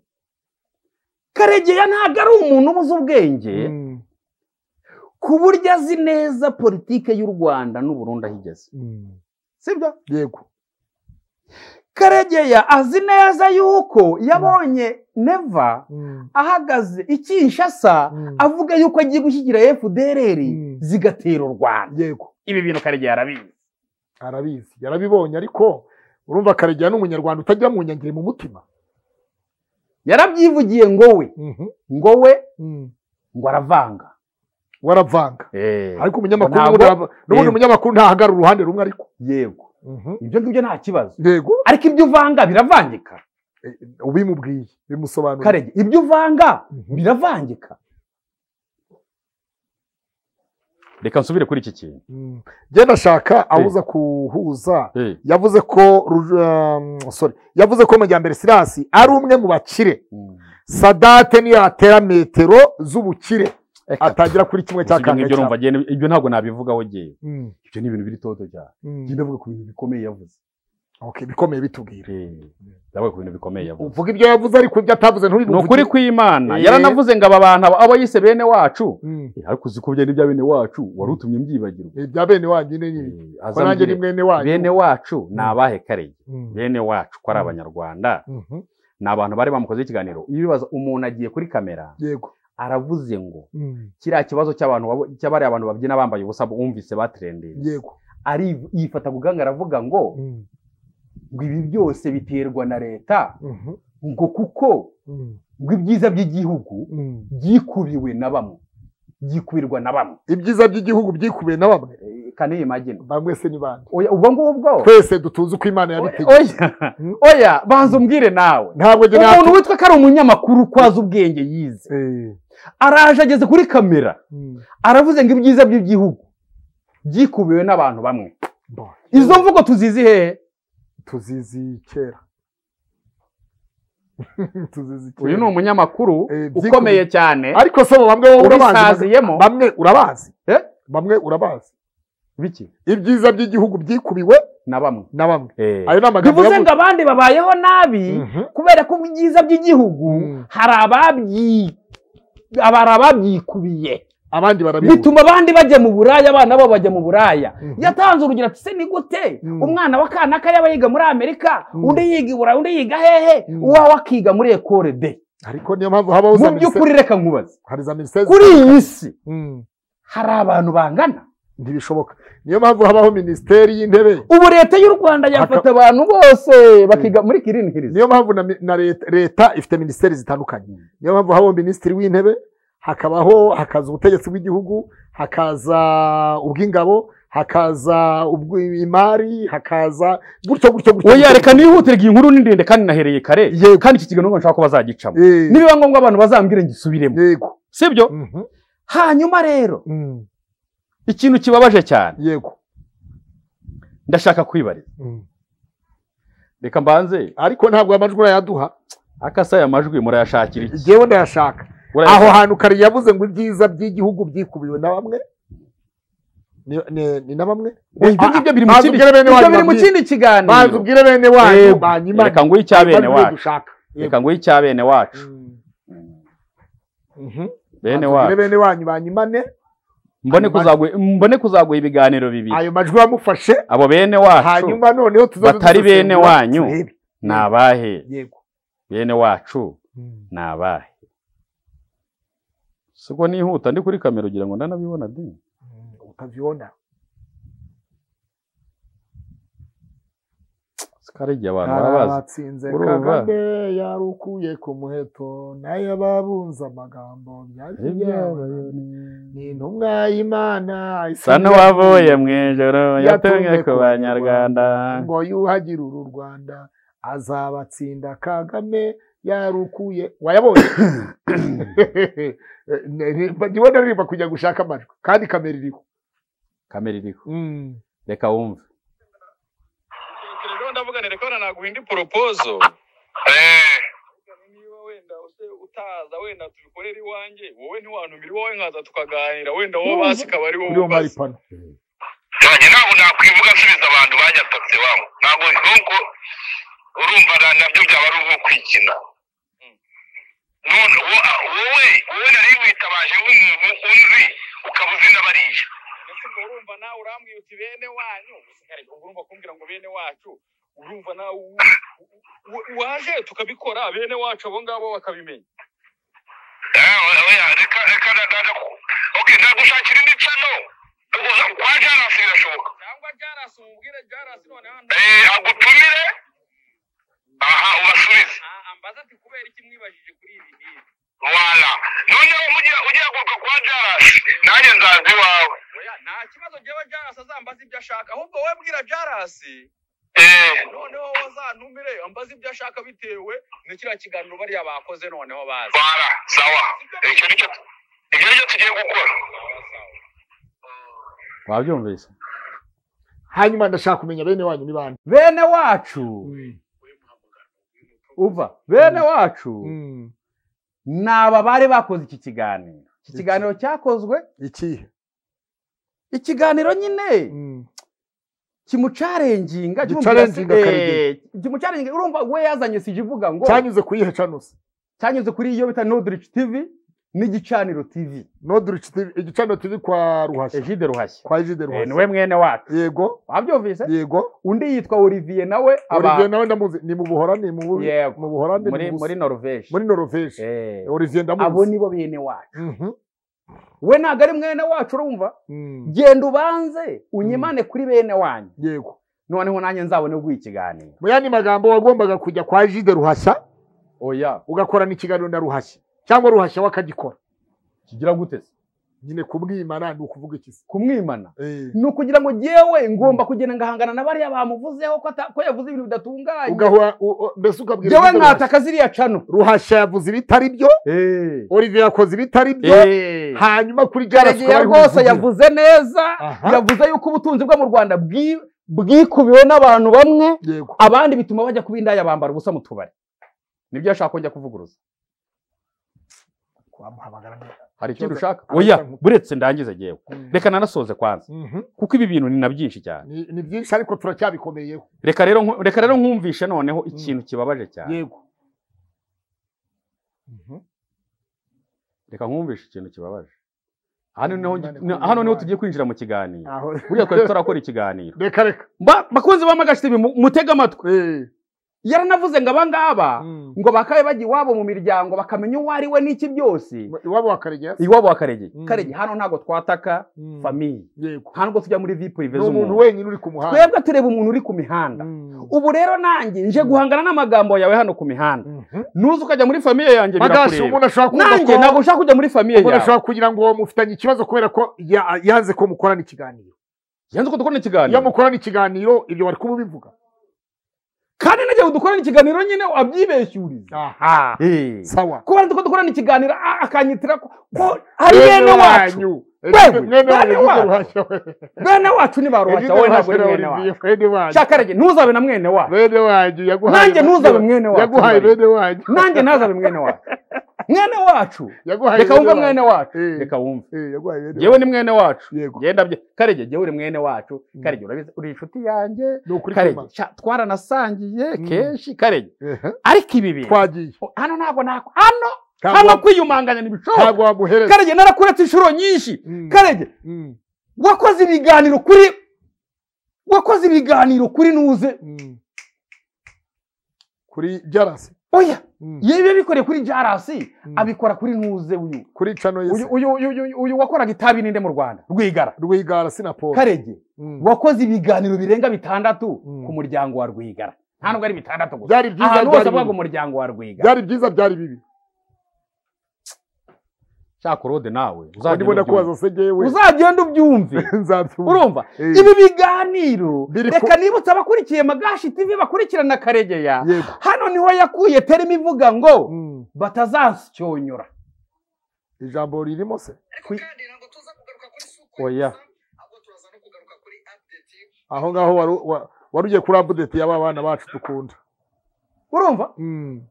karegeya ntabwo ari umuntu ubuze ubwenge Mm. ku buryo azi neza politike y'u rwanda n'uburundi aho igeze Mm. sibyo yego karegeya azi neza yuko yabonye neva Mm. ahagaze i kinshasa Mm. avuga yuko agiye gushyigikira fdrr Mm. zigatera u rwanda yego ibi bintu karegeya arabizi arabizi yarabibonye ariko urumva karegeya ni umunyarwanda utagira mu nyangire mu mutima yarabyivugiye ngo we Mhm. ngo we Mm. ngo aravanga waravanga ariko umunyamakuru Ntabwo- n'ubundi arava- n'ubundi Yego. umunyamakuru ntahagarara uruhande rumwe ariko yego Mhm. ibyo ngibyo nta kibazo yego ariko ibyo uvanga biravangika Eh, ubimubwiye bimusobanuriye karege ibyo uvanga Mhm. biravangika reka nsubire kuri iki kintu Mm. njye ndashaka abuza kuhuza yavuze ko Ru- um, sorry yavuze ko majyambere sirasi ari umwe mu bakire sadate niyatera metero z'ubukire atagira kuri kimwe cya ibyo kane ngibyo urumva cyane. agenda- ibyo ntabwo nabivugaho ngewe Mm, ibyo ni ibintu biri toto cyane mm. ngenda avuga ku bintu bikomeye yavuze Okay, bikomeye bitubwira ndavuga ku bintu bikomeye yavuze uvuga ibyo yavuze ariko ibyo atavuze ni ukuri kw'imana Eh. yaranavuze ngo aba bantu aba- abo yise bene wacu kw'imana Eh, ariko uzi ko byari ibya bene wacu wari utumye mbyibagirwa ibya bene wanyu nyine nyine Eh, ko nanjye ni azambwire, mwene wanyu bene wacu ni Mm. abahe karege Mm, bene wacu ko ari Mm. abanyarwanda mhm, ni abantu bari bamukozeho ikiganiro iyo bibaza umuntu agiye kuri kamera yego aravuze ngo mm, kiriya kibazo cy'abantu babo- cy'abariya abantu babyina bambaye ubusa bumvise batrendeye yego ari yifata ku gahanga aravuga ngo mm, ngo ibi byose biterwa na leta mhm, ngo kuko mm, ngo ibyiza by'igihugu mm. byikubiwe na bamwe byikubirwa na bamwe ibyiza by'igihugu byikubiye na bamwe Eh, kane iyi magina bamwe se ni bande oya ubwo ngubwo twese dutunze uko imana yabitegetse oya oya banza umbwire nawe ntabwo njye umuntu natu- witwa ko ari umunyamakuru kwaza ubwenge yize Eh, araje ageze kuri kamera mm, aravuze ngo ibyiza by'igihugu byikubiwe n'abantu bamwe bo, izo mvugo tuzizi hehe tuzizi kera tuzizi uyu ni kera umunyamakuru Eh, byikubiye. ukomeye cyane ariko se bamwe wowe urabazi ubisaziyemo bamwe urabazi Eh? bamwe urabazi biki ibyiza by'igihugu byikubiwe na bamwe na bamwe Eh. ayo ni amagambo bivuze ngo yavuze abandi babayeho nabi Mhm. kubera ko mu byiza by'igihugu Mm. hari ababyi- hari ababyikubiye abandi barabibura bituma abandi bajya mu buraya abana babo bajya mu buraya Mhm. yatanze urugero ati se ni gute Mm. umwana wa kanaka yaba yiga muri amerika Mm. undi yiga i burayi undi yiga hehe Mm. uwawe akiga muri ekore de ariko niyo mpamvu habaho mu za minisiteri by'ukuri reka nkubaze hari za minisiteri kuri iyi si Mm. hari abantu bangana ntibishoboka niyo mpamvu habaho minisiteri y'intebe ubu leta y'u rwanda yafata abantu bose bakiga muri kirinihiriza niyo mpamvu na, mi- na leta, leta ifite minisiteri zitandukanye niyo mpamvu habaho minisitiri w'intebe hakabaho hakaza ubutegetsi bw'igihugu hakaza ubw'ingabo hakaza ubw'imari hakaza gutyo gutyo gutyo oya gutyo. reka nihutire igihe inkuru ni ndende kandi nahereye kare Yego. kandi iki kiganiro nshaka ko bazagicamo Eh, nibiba ngombwa abantu bazambwire ngisubiremo yego sibyo Mhm, hanyuma rero mm, ikintu kibabaje cyane yego ndashaka kwibariza mm. reka mbanze ariko ntabwo amajwi urayaduha akasa aya majwi murayashakira iki ngewe ndayashaka aho Murayashakira- hantu kare yavuze ngo ibyiza by'igihugu byikubiwe na bamwe ni- ni ni na bamwe Oya, ibyo ngibyo biri mu Banza kindi ubwire bene ibyo wanyu biri mu babwire. kindi banza kiganiro ubwire bene wanyu Yego. banyimane reka nguhe icya bene Banyimane ibyo wacu dushaka. reka nguhe icya bene wacu Mhm. bene Banza ubwire wacu bene wanyu banyimane mbone kuzaguha mbone kuzaguha ibiganiro bibiri ayo majwi bamufashe abo bene wacu hanyuma noneho tuzaze batari dusesengura bene wanyu. turebe. ni abahe yego bene wacu Mm. ni abahe siko nihuta ndi kuri kamera ugira ngo ndanabibona de Mm, utavyibona sikarigiye abantu barabazi arabatsinze Urumva? kagame yarukuye ku muheto nayo ababunze amagambo byari byabaye ni intumwa y'imana isa sa n'uwavuye mu ijoro yatumwe yatumwe ku ku banyarwanda ngo yuhagire uru rwanda azabatsinda kagame yarukuye wayabonye ndibona ririmba kujya gushaka amajwi kandi kamera iriho kamera iriho reka wumve rero ndavuga nti reka wenda naguha indi poropozo Eh, niba wenda use utaza wenda tubikorera iwanjye wowe ntiwantumira iwawe nkaza tukaganira wenda wowe basi ikaba ari wowe uriho ubaza maripano nanjye ntabwo nakwivuga nsubiza abantu banyatatse iwabo ntabwo nubwo urumva na- nabyo byaba ari ubwo kwikina none wo- a- wowe wowe nari witabaje nk'umuntu uzi ukaba uzi n'abariya ndetse ubwo urumva nawe urambwira uti bene wanyu usigaye urumva kumbwira ngo bene wacu urumva nawe u- u- u- waje tukabikora bene wacu abo ngabo bakabimenya Eh, oya, reka reka na- na- na- okay nagushakira indi nsano ubwo kwa jarasi birashoboka cyangwa jarasi umubwire jarasi noneho Eh, agutumire aha ubasubize Ah, ambaza ati kubera iki mwibajije kuri ibi ngibi wala noneho mugiye ugiye kugaruka kwa jarasi nanjye nzaza iwawe oya nta kibazo njyewe jarasi azambaza ibyo ashaka ahubwo wowe bwira jarasi Eh, noneho wazantumire ambaza ibyo ashaka bitewe na kiriya kiganiro bariya bakoze noneho bazi wala sawa icyo nicyo icyo nicyo tugiye gukora wabyumvise hanyuma ndashaka kumenya bene wanyu ni bande bene wacu uva bene wacu ni aba bari bakoze iki kiganiro iki kiganiro cyakozwe ikihe ikiganiro nyine kimucarenginga Gicarenginga Karegeya. kimucarenginga urumva we yazanye sije ivuga ngo cyanyuze ku yihe canusi cyanyuze kuri iyo bita nodric tv n'igicaniro tv nodric TV igicaniro turi kwa ruhashya ejide ruhashya kwa ejide Eh, ni we ruhashya mwene wacu yego wabyumvise yego undi yitwa olivier nawe aba- olivier nawe ndamuzi ni mu buhorani mu bu- Yego. mu buhorani muri mu Burusiya. muri norvege muri norvege Eh, olivier abo ndamuzi nibo bene wacu Mhm. we ntabwo ari mwene wacu urumva Mm. genda ubanze unyimane kuri bene wanyu yego noneho nanjye nzabone guha ikiganiro mu yandi magambo wagombaga kujya kwa jide ruhashya oya ugakorana ikiganiro na ruhashya cyangwa ruhashya we akagikora kigira gute se nyine kumwimana ni ukuvuga iki se kumwimana Eh. ni ukugira ngo jyewe ngomba kugenda ngahangana na bariya bamuvuzeho ko ata- ko yavuze ibintu bidatunganye ugahora u- u- mbese ukabwira jyewe Jide Ruhashya. nkataka ziriya cano ruhashya yavuze ibitari byo olivier yakoze ibitari byo Eh. hanyuma kuri jarasi karegeya rwose yavuze neza Aha. yavuze yuko ubutunzi bwo mu rwanda bwi- bwikubiwe n'abantu bamwe yego abandi bituma bajya kuba indaya bambara ubusa mu tubari nibyo yashaka kongera kuvuguruza wamuhamagara hari Kibazo- ikindi ushaka Ahubwo oya nkuko- buretse ndangize ngewe reka nanasoze kwanza Mhm. kuko ibi bintu ni na byinshi cyane Ni- ni byinshi ariko turacyabikomeye reka rero nku- reka rero nkumvishe noneho ikintu kibabaje cyane yego Mhm. reka nkumvishe ikintu kibabaje hano niho Umwana ni- kuri hano niho uyu tugiye kwinjira mu kiganiro Aho- buriya twari turakora ikiganiro reka reka Ba- bakunzi b'amagashi TV mu- mutege amatwi Eh. yaranavuze ngo abangaba Mm. ngo bakabe bajya iwabo mu miryango bakamenya uwo ari we n'iki byose iwabo wakaregera iwabo wa karegeye Mm. karegeye hano ntabwo twataka famiye yego ntabwo tujya muri vipu ni riveza umuntu umuntu wenyine uri ku muhanda twebwe tureba umuntu uri ku mihanda Mm. ubu rero nanjye nje guhangana n'amagambo yawe hano ku mihanda Mhm. nuza ukajya muri famiye yanjye Magashi birakureba umuntu ashobora kumva nanjye ko ntabwo nshaka kujya muri famiye umuntu yawe ashobora kugira ngo mufitanye ikibazo kubera ko ya- yanze ko mukorana ikiganiro yanze ko dukora iyo ikiganiro mukorana ikiganiro ibyo bari kuba bivuga kandi n'igihe dukorana ikiganiro nyine abyibeshyuriza aha Eh. sawa kuba nzi ko dukorana ikiganiro a- akanyitira ko ko ari bene wacu Wewe, Ejo mwene wanyu bene ni wacu. ruhashya we bene wacu ni ba ruhashya wowe ntabwo uri mwene wacu mwene wanyu cyakarege ntuzabe na mwene wacu bene wanyu yaguhaye Nanjye ntuzabe mwene wacu, yaguhaye ntuzabe. bene wanyu nanjye ntazabe mwene wacu mwene wacu yaguhaye reka bene wumve wanyu. mwene wacu Eh. reka wumve Eh, yaguhaye bene yewe ni mwene wacu Yego. genda bye karege yewe uri mwene wacu Mm. karege urabizi uri inshuti yanjye wanyu. ni ukuri karege kuma. sha, twaranasangiye Mm. kenshi karege Ehe. ariko ibi bintu twagiye hano ntabwo nako hano Ntabwo hano wa- kwiyumanganya ntibishoboka ntabwo wamuhereza karege narakuretse inshuro nyinshi Mm. karege Mm. wakoze ibiganiro kuri wakoze ibiganiro kuri nuze Mm. kuri jarasi oya Mm. yewe abikoreye kuri jarasi Mm. abikora kuri nuze uyu kuri cano uyu yesi uyu uyu uyu- uyu wakoraga itabi ninde mu rwanda rwigara rwigara sinaporo karege Mm. wakoze ibiganiro birenga bitandatu Mm. ku muryango wa rwigara nta nubwo ari bitandatu gusa byari byiza ahantu hose byari avuga ngo bibi umuryango wa rwigara byari byiza byari bibi cyakorode nawe ndibona ko wazose ngewe uzagenda ubyumve nzabyumva urumva Eh. ibi biganiro Biri ku- reka nibutse abakurikiye magashi tv bakurikirana karegeya yego hano niho yakuye terima ivuga ngo Mm. batazashyonyora ijambo ririmo se Kwi- kandi ntabwo tuza kugaruka kuri suku Oya. gusa, ahubwo turaza no kugaruka kuri update aho ngaho waru- wa- wari ugiye kuri abudeti y'aba bana bacu dukunda urumva Mm. ibi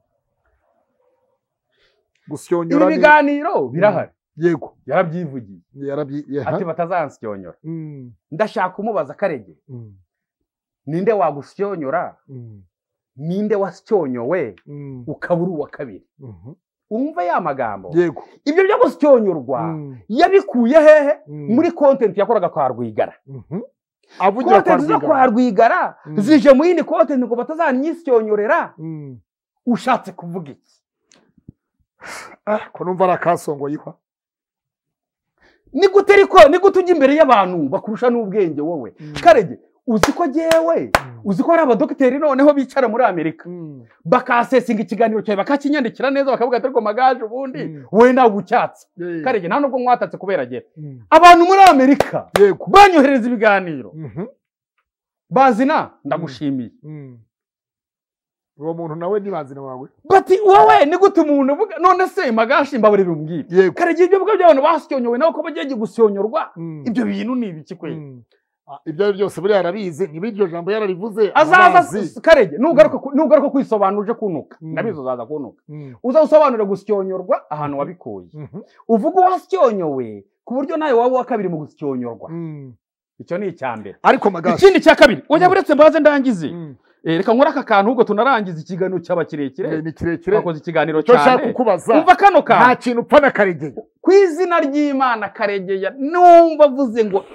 gusyonyora ni- biganiro birahari yego yarabyivugiye yarabyi ye- ati ha? batazansyonyora Mm. ndashaka umubaza karege Mm. ninde wagusyonyora Mm. ninde wasyonyowe Mm. ukaba uri uwa kabiri Mhm. wumve ya magambo yego ibyo byo gusyonyorwa Mm. yabikuye hehe Mm. muri kontenti yakoraga kwa rwigara Mhm. avugira kwa kontenti zo kwa rwigara rwigara Mm. zije mu yindi kontenti ngo batazanyisonyorera Mm. ushatse kuvuga iki Ah, ko numva ari akasongo yihwa ni gute ariko ni gute ujya imbere y'abantu bakurusha n'ubwenge wowe Mm. karege uzi ko jyewe uzi ko hari abadogiteri noneho bicara muri amerika Mm. bakasesinga ikiganiro cyawe bakakinyandikira neza bakavuga ati ariko magaje ubundi Mm. wowe nawe ucyatse Eh. karege nta nubwo mwatatse kubera jye Mm. abantu muri amerika yego banyohereza ibiganiro Mhm. bazina ndagushimiye Mm. uwo muntu nawe nibazina wawe bati wowe ni gute umuntu uvuga none se magashi mbabure bimbwira yego karege ibyo bigo by'abantu basyonyowe nawe ko bagiye gusonyorwa Mm. ibyo bintu ni ibiki kweli Mm. Ah, ibyo ari byo byose buriya arabizi niba iryo jambo yararivuze azaza arazi. karege nugaruka ku- nugaruka kwisobanura uje kunuka Mm. ndabizi uzaza kunuka Mm. uzasobanura gusyonyorwa ahantu wabikuye Mhm. uvuga uwasyonyowe ku buryo nawe waba uwa kabiri mu gusyonyorwa Mm. icyo ni icya mbere ariko magashi ikindi cya kabiri oya Mm. buretse mbaze ndangize Mm. Eh, reka nkore aka kantu ubwo tunarangiza ikiganiro cyaba Eh, kirekire ni kirekire twakoze ikiganiro icyo nshaka cyane kukubaza umva kano nta kantu kintu upfa na karegeye ku izina ry'imana karegeya numva avuze ngo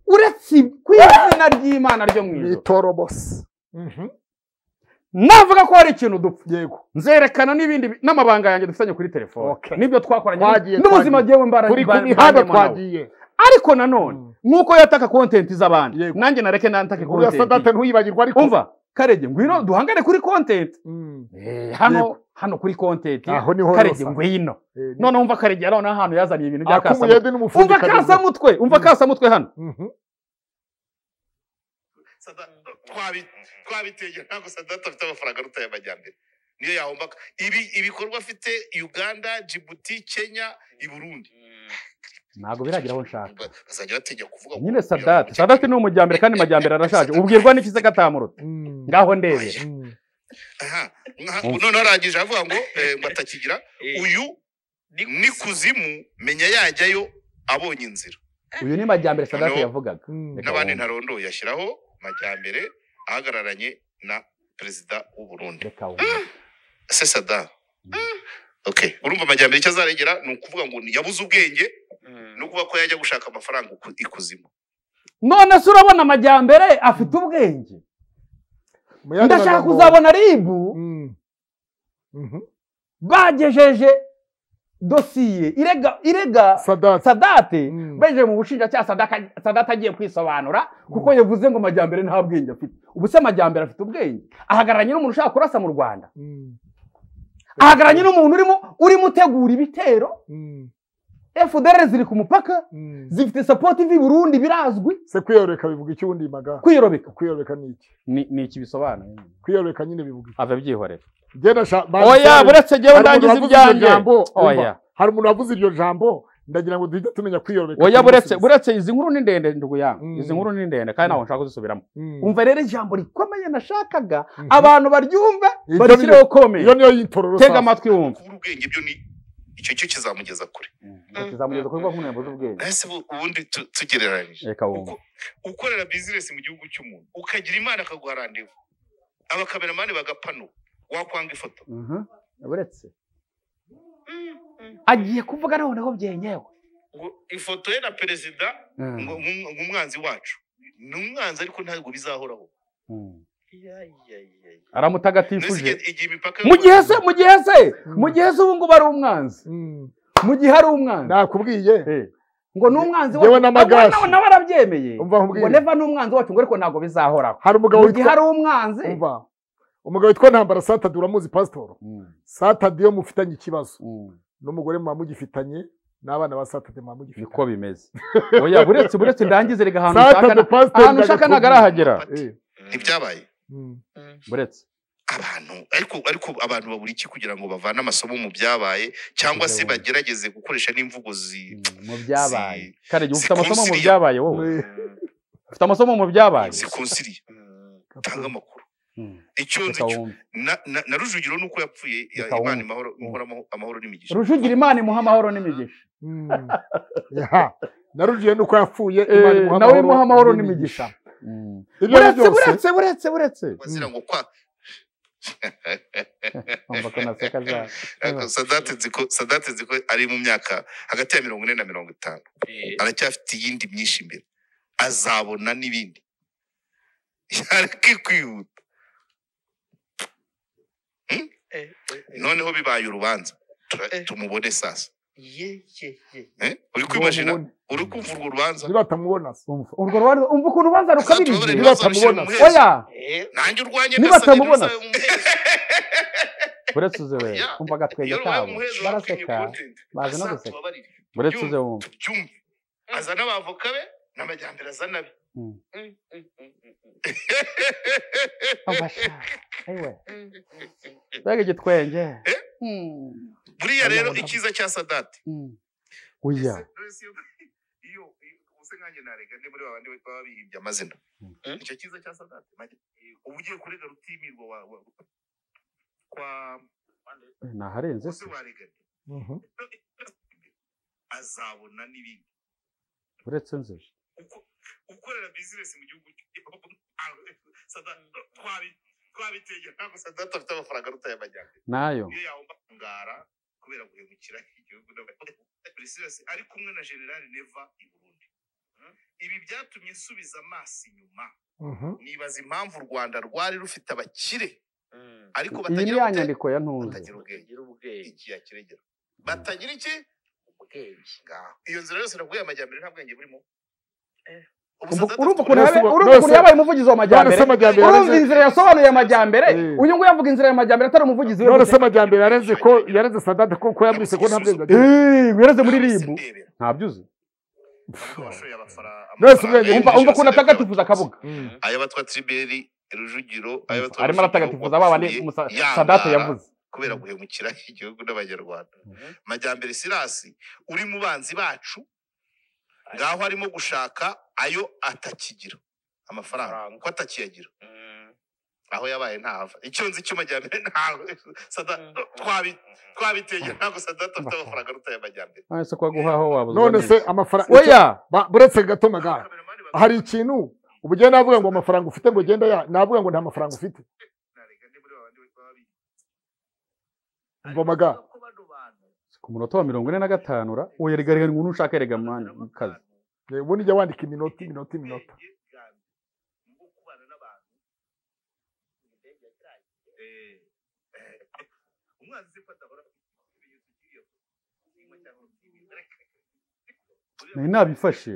uretse ibi, ku izina ry'imana ryo mu ni ijoro itorobose navuga ko hari ikintu dupfa yego nzerekana n'ibindi bi- n'amabanga yanjye dufitanye kuri telefone Okay. nibyo twakoranye Twagiye, n'ubuzima twagiye. byewe mbara turi ku ba- mihanda banjemo nawe. twagiye ariko nanone Mm. nk'uko yataka kontenti z'abandi Yego. nanjye nareke nantake uriya kontenti sadate ntuwibagirwa ariko umva karege ngwino duhangane kuri kontenti Mm. hano hano kuri kontenti aho niho karege rosa. ngwino Eh, ni- noneho umva karege yari noneho ahantu yazaniye ibintu bya kasamutwe akumuyede n'umufundi umva kasamutwe umva Mm. kasamutwe hano twabitegera ntabwo sadati afite amafaranga aruta y'amajyambere niyo yahombaka ibi ibikorwa afite uganda jibuti kenya i burundi ntabwo biragira aho nshaka Ba- bazajya bategera kuvuga ngo- nyine sadati sadati ni umujyambere kandi majyambere arashaje ubwirwa n'iki se gatamuruta ngaho ndebera Aha, nka- noneho arangije avuga ngo eh, batakigira uyu ni kuzimu menya yajyayo abonye inzira uyu ni majyambere sadate Hano. yavugaga Mm. Reka n'abandi wumve. ntarondoye ashyiraho majyambere ahagararanye na perezida w'u Burundi reka wumve. se sada okay urumva amajyambere icyo azarengera ni ukuvuga ngo ni- yabuze ubwenge no kuba ko yajya gushaka amafaranga iku- ikuzimu none se urabona amajyambere afite ubwenge Mu yandi ndashaka magambo- kuzabona ribu Mm. Mhm. bagejeje dosiye irega irega Sadat. sadate Mm. bejeje mu bushinjacyaha Sadaka- sadate agiye kwisobanura kuko yavuze ngo amajyambere nta bwenge afite ubu se amajyambere afite ubwenge ahagararanye n'umuntu ushaka kurasa mu rwanda Mm. ahagararanye n'umuntu urimo urimo utegura ibitero Mm. fdr ziri ku mupaka Mm. zifite sapoti ivi burundi birazwi se kwiyoreka bivuga iki ubundi maga kwiyobeka kwiyoreka ni iki ni iki bisobanuye kwiyoreka nyine bivuga iki ave byihorera Jyewe ndashaka- oya buretse njyewe Hari umuntu ndangiza wavuze iryo ibyanjye jambo, Oya. umva. hari umuntu wavuze iryo jambo ndagira ngo duhite tumenya kwiyoreka oya buretse tumusubize. buretse izi nkuru ni ndende nduguyanga Mm. izi nkuru ni ndende kandi ntabwo nshaka kuzisubiramo Mm. umva rero ijambo rikomeye nashakaga Mhm. abantu baryumve Iryo barishyireho iyo kome niyo y'itorero tega sasa. amatwi wumve kubura ubwenge byo ni icyo cyo kizamugeza kure kizamugeza kuri bwa muntu z'ubwenge ese bu- ubundi tu- tugereranyije reka wumve Uko- ukorera bizinesi mu gihugu cy'umuntu ukagira imana akaguha randevu abakameramani bagapanuka wakwanga ifoto Mhm. buretse agiye kuvuga noneho byenyewe ngo ifoto ye na perezida Mm. ngo- nk'um- nk'umwanzi wacu ni umwanzi ariko ntabwo bizahoraho Mm. Mbese aramutagatifuje igihe- igihe imipaka mu gihe se mu gihe se Mm. mu gihe se ubu ngubu ari umwanzi Mm. mu gihe ari umwanzi nakubwiye Eh, ngo ni umwanzi Njyewe wacu n'amagashi. Abo nawe arabyemeye umva ngo nkubwiye neva ni umwanzi wacu ngo ariko ntabwo bizahoraho hari umugabo mu gihe witwa ari umwanzi umva umugabo witwa ntambara satadi uramuzi pasitoro satadi yo mufitanye ikibazo n'umugore muba mugifitanye n'abana ba satadi muba mugifitanye niko bimeze oya buretse buretse ndangize rega ahantu ushaka satadi na- pasitoro ahantu ushaka ntabwo arahagera Eh, ntibyabaye mm, buretse abantu ariko ariko abantu babura iki kugira ngo bavane amasomo mu byabaye cyangwa se Byabaye. bagerageze gukoresha n'imvugo zi mu byabaye Si- kare igihe ufite amasomo mu sikonsiriya. byabaye wowe eh, ufite amasomo mu byabaye zikonsiriye tanga amakuru Mm. icyo nzi Reka cyo wumve. na- na na rujugiro ni uko yapfuye ya- Reka imana wumve. imahoro imahoro amahoro- amahoro n'imigisha rujugira imana imuha amahoro n'imigisha mm. Ya, narujiye nuko yapfuye Eh, Imana imuha nawe amahoro imuha amahoro n'imigisha. n'imigisha Ibyo ari buretse byose, buretse buretse buretse bazira ngo kwa Umva ko naseka za sadate nzi ko sadate nzi ko ari mu myaka hagati ya mirongo ine na mirongo itanu aracyafite iyindi myinshi imbere azabona n'ibindi yareke kwihuta Hmm? noneho bibaye urubanza Tura- Eh. tumubone sasa yeye Eh? uri kwimashina uri kumva urwo rubanza nibatamubona se. urwo rubanza umva ukuntu urubanza Uzatubabare rukabirije ntibazamushyire mu muhezo. oya nanjye urwanye Nibatamubona. buretse uze we Oya. umva agatwenge iyo rubaye kabo umuhezo baraseka bazi no guseka azatubabarire buretse uze wumva tubyumve aza n'abavoka be n'amajyambere azana be Mm. umva sha ewe mbega igitwenge Mm, buriya rero icyiza cya sadate mm. oya Ese- ese iyo- iyo use nkanjye narega ndi muri babandi baba bihimbye amazina icyo cyiza cya sadate majya- uba ugiye kurega rutimirwa wa- wa- kwa naharenze use se warega nde? Mhm. azabona n'ibindi buretse nze Uko- ukorera bizinesi mu gihugu cy'igihugu. Sadat- twabi- twabitegera ntabwo sadate afite amafaranga aruta ay'amajyambere nayo iyo yagomba kungara kubera guhemukira igihugu n'abapolisi ari kumwe na generali neva i burundi ibi byatumye nsubiza amaso inyuma Mhm. nibaza impamvu u rwanda rwari rufite abakire ariko iyi ni batagira ya ubute- nyandiko ya ntuze batagira ubwenge iki ya kiregera batagira iki ubwenge ngaho iyo nzira yose naguye amajyambere nta bwenge burimo Ubu Umva- Sadat urumva afite ukuntu yabaye- None se- urumva ukuntu none se- yabaye umuvugizi none se w'amajyambere amajyambere urumva yareze- inzira yasobanuye amajyambere Eh. uyu nguyu yavuga inzira y'amajyambere atari umuvugizi we none se gusa. amajyambere yareze ko yareze sadate ko ko yamwise ko nta bwenge agira Eh, wereze muri Nahise ribu ndebera. ntabyo uzi Ubwo washoye abafara- Nahise ubwenge. amafaranga umva y'injira umva ukuntu Jenoside atagatifuza akavuga Mm. ay'abatwa triberi rujugiro ay'abatwa arimo aratagatifuza ba bandi Musa- sadate yavuze kubera guhemukira igihugu n'abanyarwanda majyambere sirasi uri mu banzi bacu ngaho arimo gushaka ayo atakigira amafaranga Amafaranga. uko atakiyagira aho yabaye ntava icyo nzi icyuma majyambere ntawe Sadat- twabi- twabitegeye ntabwo sadata afite amafaranga aruta y'amajyambere nonese ko guhaha wabuze none se amafaranga oya Ba- buretse gato magara hari ikintu ubu ugenda navuga ngo amafaranga ufite ngo ugenda ya navuga ngo nta mafaranga ufite umva magara ku munota wa mirongo ine na gatanu ra oya rega rega ngo ntushake rega mwanya mu kazi Eh, ubundi ujya wandika iminota iminota iminota nari nabifashe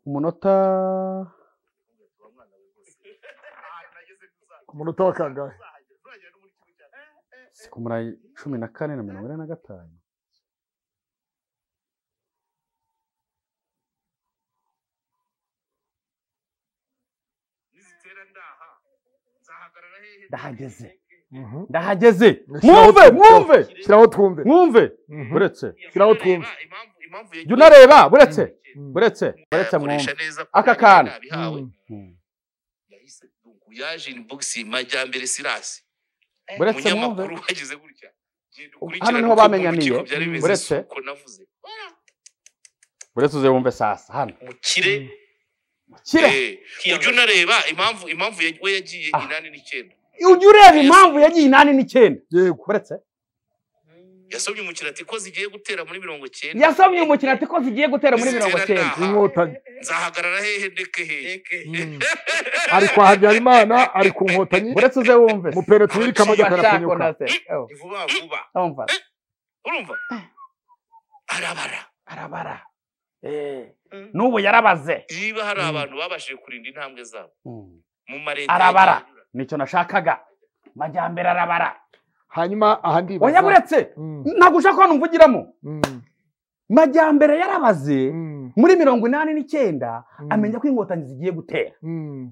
umunota ku munota wa kangahe si ku murayi cumi na kane na mirongo ine na gatanu ndahageze Mhm. ndahageze Shyiraho mwumve twumve. mwumve shyiraho twumve mwumve Mhm. buretse shyiraho twumve jya unareba buretse buretse buretse mwumve akoresha neza Aka kantu. nabihawe Mm. yahise dungu yaje in box majyambere sirasi buretse mwumve umunyamakuru wagize gutya genda ukurikirane Hano niho uko bamenyaniye, urukiko byari bimeze buretse. si uko navuze buretse uze wumve sasa hano umukire kira eh, ujye unareba impamvu impamvu ya- we yagiye Ah. inani n'icyenda ujya ureba impamvu yagiye inani n'icyenda yego buretse yasomye umukino ati ko zigiye gutera muri mirongo cyenda yasomye umukino ati ko zigiye gutera muri mirongo cyenda inkotanyi nzahagarara hehe ndeke hehe Mm. ari kwa habyarimana ari ku nkotanyi buretse uze wumve mupere tuwirika amajya Bashako na karapfunyuka se Oh, Ni vuba vuba urumva urumva arabara arabara n'ubu yarabaze niba hari Mm. abantu babashije kurinda intambwe zabo Mm. mu mareta Arabara. nicyo nashakaga majyambere arabara hanyuma aha ndibaza oya buretse Mm, ntabwo ushaka ko numvugiramo mm, majyambere yarabaze mm, muri mirongo inani n'icyenda mm, amenya ko inkotanyi zigiye gutera mm.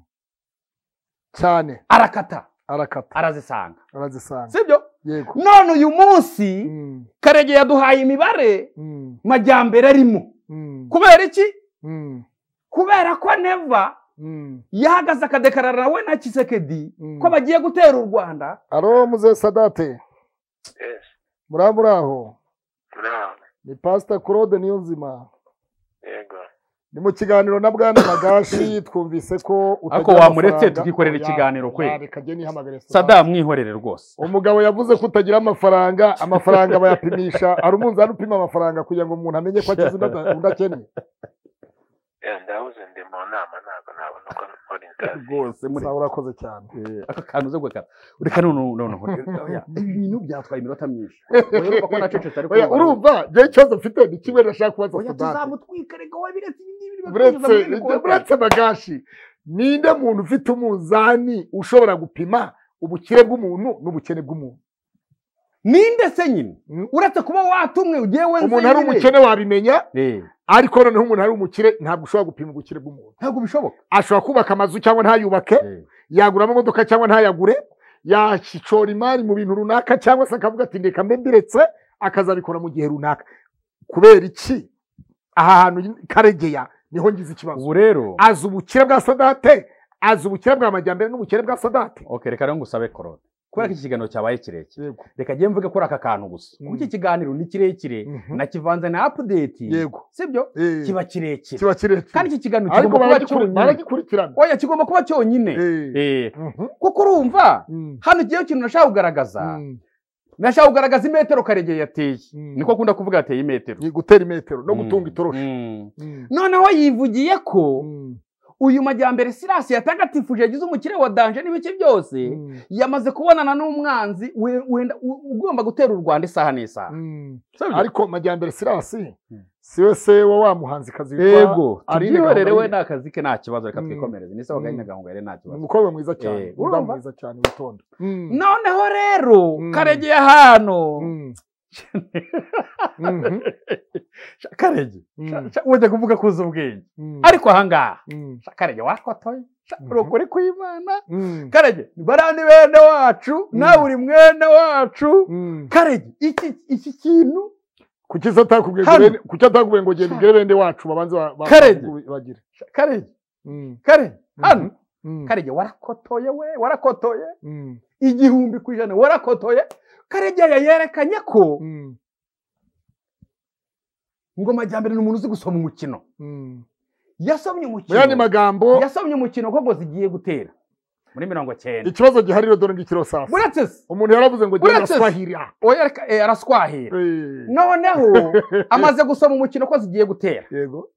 cyane arakata arakata arazisanga arazisanga sibyo yego none uyu munsi Mm, karege yaduhaye imibare mm, majyambere arimo mm, kubera iki mm, kubera ko neva mm, yahagaze akadekarara we na kisekedi mm. ko bagiye gutera u rwanda aro muze sadate Yes. muri muri aho Naam, ni pasita claude niyo nzima yego ni mu kiganiro na bwana magashi twumvise ko Ariko wamuretse tukikorera Oya, ikiganiro oya, kweli. reka njye nihamagare Sadat. sada mwihorere rwose umugabo yavuze ko utagira amafaranga amafaranga bayapimisha hari umunzani upima amafaranga kugira ngo umuntu amenye ko akize udakeneye Eh, ndahuze ndi mu nama ntabwo nabona uko nkora inzara rwose muri sawa urakoze cyane Eh, aka kantu uze gukata ureka none noneho oya, ibintu byatwaye iminota myinshi Oya, urumva ko nacecetse ariko Oya, urumva njyewe ikibazo mfite ni kimwe nashaka kubaza oya Sadat. tuzamutwika reka wowe biretse ibindi bintu buretse bakwinjiza muri ibi bikorwa. buretse bagashi ninde muntu ufite umunzani ushobora gupima ubukire bw'umuntu n'ubukene bw'umuntu ninde se nyine Mm. uretse kuba watumwe ugiye wenze umuntu ari umukene wabimenya ariko noneho umuntu ari umukire ntabwo ushobora gupima ubukire bw'umuntu ntabwo bishoboka ashobora kubaka amazu cyangwa ntayubake yagura amamodoka cyangwa ntayagure yashora imari mu bintu runaka cyangwa se akavuga ati reka mbe mbiretse akazabikora mu gihe runaka kubera iki aha hantu karegeya niho ngize ikibazo ubu rero azi ubukire bwa sadate azi ubukire bwa majyambere n'ubukire bwa sadate okay reka rero ngusabe korode kubera ko iki kiganiro cyabaye kirekire yego reka njye mvuge ko ari aka kantu gusa Mm. kuko iki kiganiro ni kirekire Mhm. nakivanze na apudeti yego sibyo Eh, kiba kirekire kiba kandi kirekire iki kiganiro ariko kigomba kuba baragikuri- cyonyine baragikurikirana oya kigomba kuba cyonyine Eh, Eh, mhm, kuko urumva mm, hano igiyeho ikintu nashaka kugaragaza mm, nashaka kugaragaza imetero karegeye yateye Mm. niko akunda kuvuga yateye imetero ni gutera imetero no Mm. gutunga itoroshi Mm. Mm, noneho yivugiye ko mm, uyu majyambere sirasi yatagatifuje yagize umukire wa danje n'ibice byose mm, yamaze kubonana n'umwanzi we- wenda u- ugomba gutera u rwanda isaha n'isaha mm. Sibyo? ariko majyambere sirasi Mm. siwe se wa wa muhanzikazi witwa yego Aline tubyihorere we Gahongayire. nta kazi ke nta kibazo reka Mm. twikomereze ni sawa gahini Mm. gahongayire nta Ni kibazo umukobwa mwiza cyane Eh, umudamu urumva? mwiza cyane witonda noneho rero Mm. karegeye hano Mm. Mhm. Sha- karege Mm. Sha- wajya kuvuga kuza ubwenge Mm. ariko ahangaha Mm. Sha- karege wakotoye Sha, Mhm. uri ukuri kw'imana Mm. karege barandi bene wacu nawe uri mwene wacu Mm. karege iki iki kintu kuki se atakubwiye ngo Hano. bene- kuki atakubwiye ngo genda ubwire bende wacu babanze ba- ba- Karege. bagire Sha- karege Mm. karege Mhm. hano karege warakotoye we warakotoye igihumbi ku ijana warakotoye karege yerekanye ko ngoma majyambere ni umuntu uzi gusoma umukino yasomye mu yandi umukino magambo yasomye umukino ko ngo zigiye gutera muri mirongo cyenda ikibazo gihari rero dore ngikiro sasa muretse se umuntu yaravuze ngo genda Uretse- swahira oya reka- eh, araswahira Eh, noneho amaze gusoma umukino ko zigiye gutera yego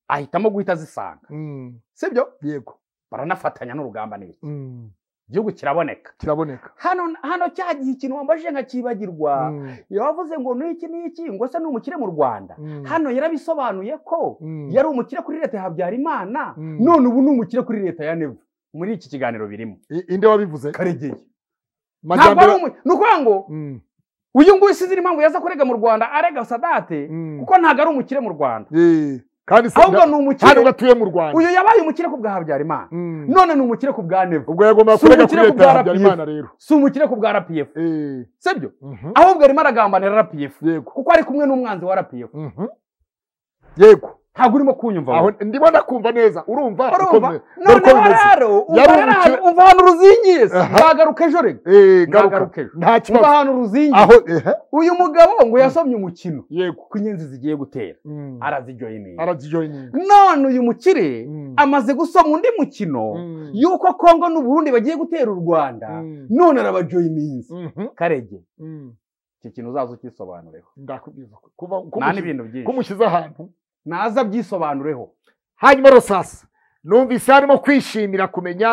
ahitamo guhita zisanga Mm, sibyo yego baranafatanya n'urugamba n'iki Mm, igihugu kiraboneka kiraboneka hano hano cya gihe ikintu wambajije nkakibagirwa Mm, yavuze ngo n'iki n'iki ngo se ni umukire mu rwanda mm, hano yarabisobanuye ko mm, yari umukire kuri leta ya habyarimana Mm. none ubu ni umukire kuri leta ya nevu muri iki kiganiro birimo I- inde wabivuze karegeye ntabwo ari majyambere umu- ni ukuvuga ngo Mm, uyu nguyu sinzi impamvu yaza kurega mu rwanda arega sadate mm. kuko ntabwo ari umukire mu rwanda Eh, kandi se ahubwo nda- ni hano umukire gatuye mu rwanda uyu yabaye umukire ku bwa habyarimana Mm. none ni umukire ku bwa nevu ubwo yagombaga Si kurega ubukire kuri leta kubwa ya RPF. habyarimana rero si umukire ku bwa rpf Eh, sibyo mhm, ahubwo arimo aragambanira rpf yego kuko ari kumwe n'umwanzi wa rpf mhm. yego ntabwo urimo kunyumva aho wowe. ndimo ndakumva neza urumva urumva ukomeye. Dore uko noneho bimeze. rero umva Yari rero umukire- ahantu- umva ahantu ruzingiye se. Aha. nzagaruka ejo rero Eh, garuka nzagaruka ejo nta umva kibazo ahantu ruzingiye aho ehe uyu mugabo ngo yasomye umukino yego ko inyenzi zigiye gutera Mm. arazijoyininga aragijoyininga none uyu mukire Mm. amaze gusoma undi mukino Mm. yuko kongo n'uburundi bagiye gutera u rwanda Mm. none arabajoyininze Mhm. karege Mm. iki kintu uzaza ukisobanureho ndakubwiza ko- kuva nta kumushyize- n'ibintu byinshi kumushyize ahantu naza byisobanureho hanyuma rosasi numvise harimo kwishimira kumenya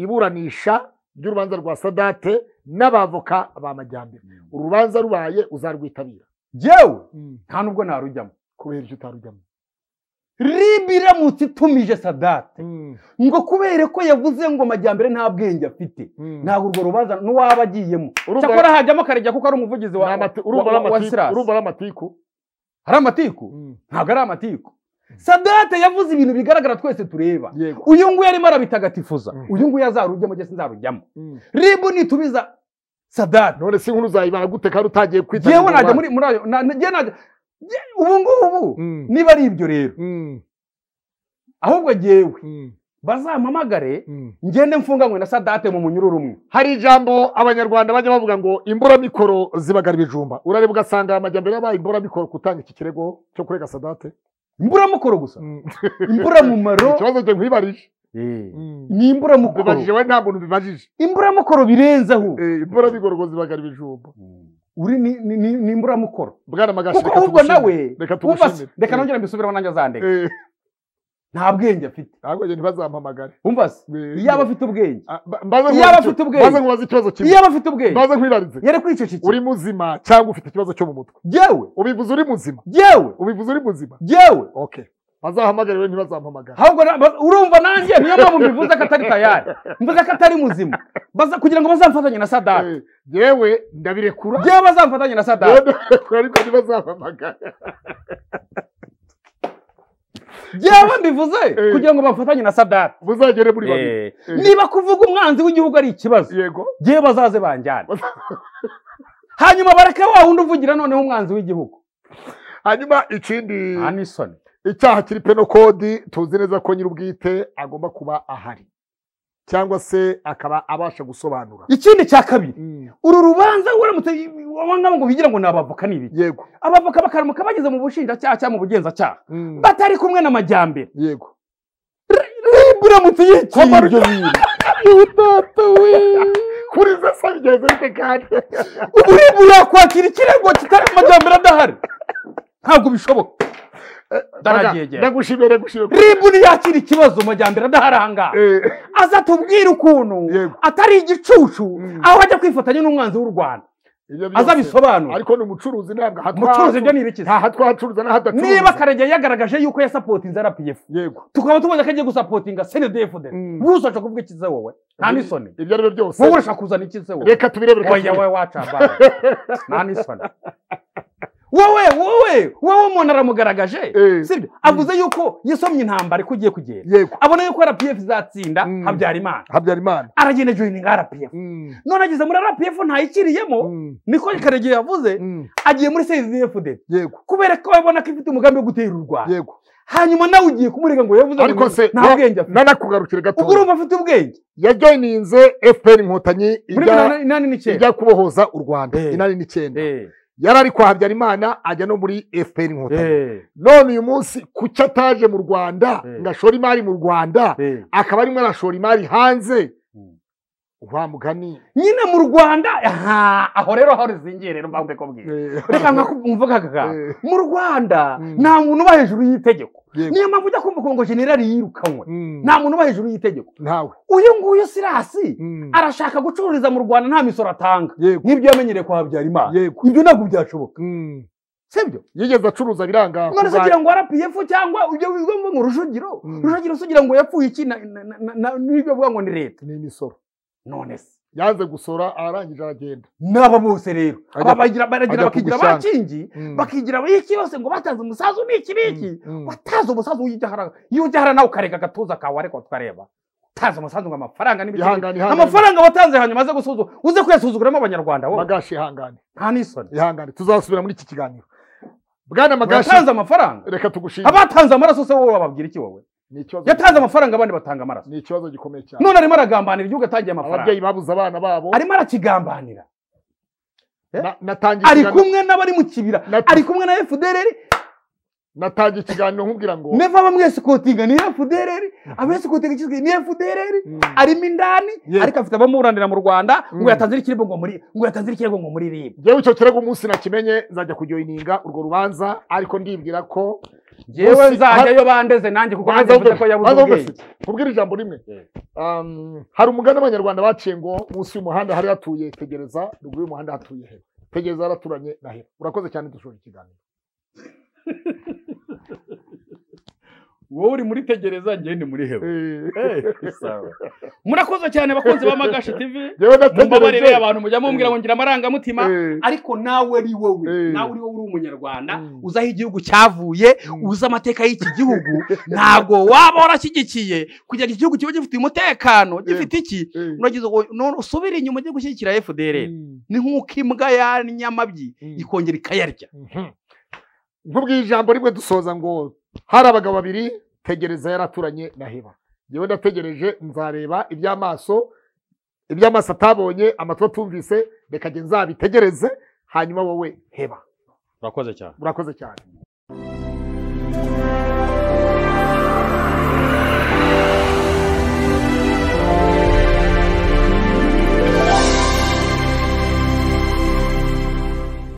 iburanisha ry'urubanza rwa sadate n'abavoka ba majyambere uru rubanza rubaye uzarwitabira yewe nta nubwo narujyamo kubera ibyo utarujyamo ribi iramutse itumije sadate ngo kubera ko yavuze ngo majyambere nta bwenge afite ntabwo urwo rubanza n'uwaba agiyemo Urumva- cyakora hajyamo karejya kuko ari umuvugizi wa Ni amati- urumva ari wa- wa amatiku- sirasi urumva ari amatiku hari amatiku ntabwo ari amatiku sadate yavuze ibintu bigaragara twese tureba yego uyu nguyu arimo arabitagatifuza Mhm. uyu nguyu azarujyamo cyangwa se nzarujyamo Mm. ribu nitumiza sadate none se inkuru uzayibara gute kandi utagiye kwita yewe najya muri muri ayo na- na- njye najya njye- ubu ngubu niba ari ibyo rero ahubwo jyewe bazampamagare ngende mfunganywe na sadate mu munyururu umwe hari ijambo abanyarwanda bajya bavuga ngo imburamikoro zibagara ibijumba urareba ugasanga amajyambere yabaye imburamikoro gutanga iki kirego cyo kurega sadate imburamukoro gusa imburamumaro ikibazo cyo nkwibarije ni imburamukoro bibajije we nta muntu bibajije imburamukoro birenzeho imburamikoro zibagara ibijumba uri ni- ni ni- ni imburamukoro bwana magashi kuko reka ahubwo nawe tugushimire. reka wumva se- tugushimire reka nongere mbisubireho nanjye azandega Eh, nta bwenge afite ahubwo njye ntibazampamagare wumva se Eh, iyaba afite ubwenge Ah, ba- mbaze Iyo nkubaze aba afite icyo- ubwenge. mbaze nkubaze ikibazo kimwe iyaba afite ubwenge mbaze nkwibarize yari kwicecekera uri muzima cyangwa ufite ikibazo cyo mu mutwe yewe ubivuze uri muzima yewe ubivuze uri muzima yewe okay bazahamagare we ntibazampamagare ahubwo na- ba- urumva nanjye niyo mpamvu mbivuze ko atari tayari mvuze ko atari muzima Baza- kugira ngo bazamfatanye na sadate Eh, yewe ndabirekura yewe bazamfatanye na yewe sadate ndabirekura ariko ntibazampamagare yewe mbivuze Eh. kugira ngo bafatanye na sadate muzagere muri babiri Eh, niba kuvuga umwanzi w'igihugu ari ikibazo yego yewe bazaze banjyane hanyuma bareke wa wundi uvugira noneho umwanzi w'igihugu hanyuma ikindi nta n'isoni icyaha kiri peno kodi tuzi neza ko nyir'ubwite agomba kuba ahari cyangwa se akaba abasha gusobanura ikindi cya kabiri uru rubanza uramutse wabangamo ngo bigira ngo ni abavoka n'ibiki yego abavoka bakaramuka bageze mu bushinjacyaha cyangwa mu bugenzacyaha Mm. batari kumwe n'amajyambere yego ribu uramutse yikiye Kwamaruka. ibyo bintu utata we kuri ze se bigeze bite kandi ubu ribu yakwakira ikirego kitari amajyambere adahari ntabwo bishoboka Ndanaryegera. ndagushimiye ndagushimiye ribu ntiyakira ikibazo majyambere adahari aha ngaha Eh, aza tubwira ukuntu Yego. atari igicucu Mm. aho ajya kwifatanya n'umwanzi w'u rwanda ibyo byose. aza bisobanura ariko ni umucuruzi ntabwo ahatwa- umucuruzi ibyo ni ibiki se? nta hatwa hacuruza n'ahadacuruza niba karegeya yagaragaje yuko yasapotinze rpf yego tukaba tubona ko agiye gusapotinga cndfd Mm. wowe ushaka kuvuga iki se wowe nta n'isoni ibyo ari byo byose wowe urashaka kuzana iki se wowe reka tubirebere oya wowe waca bana nta n'isoni wowe wowe wowe umuntu aramugaragaje Eh. sibyo avuze yuko yasomye intambara ko ugiye kugenda yego abona yuko rpf izatsinda Mm. habyarimana habyarimana aragenda joyininga rpf Mm, none ageze muri rpf ntayikiriyemo mm, niko karegeya yavuze mm, agiye muri cndfd yego kubera ko abona ko ifite umugambi wo gutera u rwanda yego hanyuma nawe ugiye kumurega ngo yavuze ngo ariko se nta na- bwenge afite nanakugarukire gato ubwo urumva afite ubwenge yajoyininze fpr inkotanyi muri ijya- mirongo inani n'icyenda ijya kubohoza u rwanda Eh. inani n'icyenda Eh, yari ari kwa habyarimana ajya no muri fpr inkotanyi eh, none uyu munsi kuki ataje mu rwanda Eh. ngo ashore imari mu rwanda eh. akaba arimo arashora imari hanze Mm. wa mugani nyine mu rwanda aha, aho rero aho rizingiye rero mbanze kubwira Eh. reka mvuga kaka Eh. mu rwanda Mm. nta muntu uba hejuru y'itegeko Yego. niyo mpamvu ujya kumva ngo generali yirukanwe Mm. nta muntu uba hejuru y'itegeko ntawe uyu nguyu sirasi Mm. arashaka gucururiza mu rwanda nta misoro atanga yego nk'ibyo yamenyereye kwa habyarimana yego ibyo ntabwo byashoboka Mm. sibyo yigeze acuruza biranga none se kurwanya- ugira ngo rpf cyangwa ibyo bivuga ngo rujugiro Mm. rujugiro se ugira ngo yapfuye iki na- na- na- na- n'ibyo avuga ngo ni leta ni imisoro none se yanze gusora arangije aragenda n'aba bose rero Ajya- aba bagira baragira ajya bakigira kugushyanga. abakingi Mm. bakigira abayiki bose ngo batanze umusazu ni iki n'iki Mm, mm. wataze umusazu w'igihara iyo ugihara nawe ukareka agatuza kawe ariko tukareba utaze umusanzu ngo amafaranga n'ibindi ihangane ihangane amafaranga watanze hanyuma aze gusuzuma uze kuyasuzuguramo abanyarwanda wowe magashi ihangane nta n'isoni ihangane tuzasubira muri iki kiganiro bwana magashi watanze amafaranga reka tugushime abatanze amaraso se wowe wababwira iki wowe ni ikibazo yatanze amafaranga abandi batanga amaraso ni ikibazo gikomeye cyane none arimo aragambanira igihugu atagiye amafaranga ababyeyi babuze abana babo arimo arakigambanira eh? Na- natangiye ari ikiganiro- kumwe n'abari mu kibira Nat- ari kumwe na fdrr natangiye ikiganiro nkubwira ngo neva bamwesikotinga ni fdrr abesikotinga kizwi ni fdrr Mm. arimo indani Yego. ariko afite abamuburanira mu rwanda ngo Mm. yatanze ikirego ngo muri ngo yatanze ikirego ngo muri rib ngewe icyo kirego umunsi nakimenye nzajya kujoyininga urwo rubanza ariko ndibwira ko yewe Gusi- nzajyayo bandeze nanjye kuko nanjye mvuze ko yabuze Banza ubwenge ubwenge. Nkubwire ijambo rimwe Eh. Um, hari umugani abanyarwanda baciye ngo munsi y'umuhanda hari hatuye tegereza ruguru y'umuhanda hatuye hera tegereza haraturanye na hera urakoze cyane dushobora ikiganiro wowe uri muri tegereza njye ni muri hewe Eh, Eh, sawa. murakoze cyane bakunzi ba magashe tv yewe mumbabarire nategereje abantu mujya mumbwira ngo ngira amarangamutima Eh, ariko nawe ari wowe Eh. nawe uri wowe uri umunyarwanda Mm. uzi aho igihugu cyavuye Mm. uzi amateka y'iki gihugu ntabwo waba warashyigikiye kugira ngo iki gihugu kibe gifite umutekano gifite iki eh, uragize ngo none usubire inyuma ujye gushyigikira fdr mm, ni nk'uko imbwa yanyamabyi Mm. ikongera ikayarya mhm. nkubwiye ijambo rimwe dusoza ngo hari abagabo babiri tegereza yaraturanye na heba yewe ndategereje nzareba iby'amaso iby'amaso atabonye amatwi atumvise reka nge nzabitegereze hanyuma wowe heba urakoze cyane urakoze cyane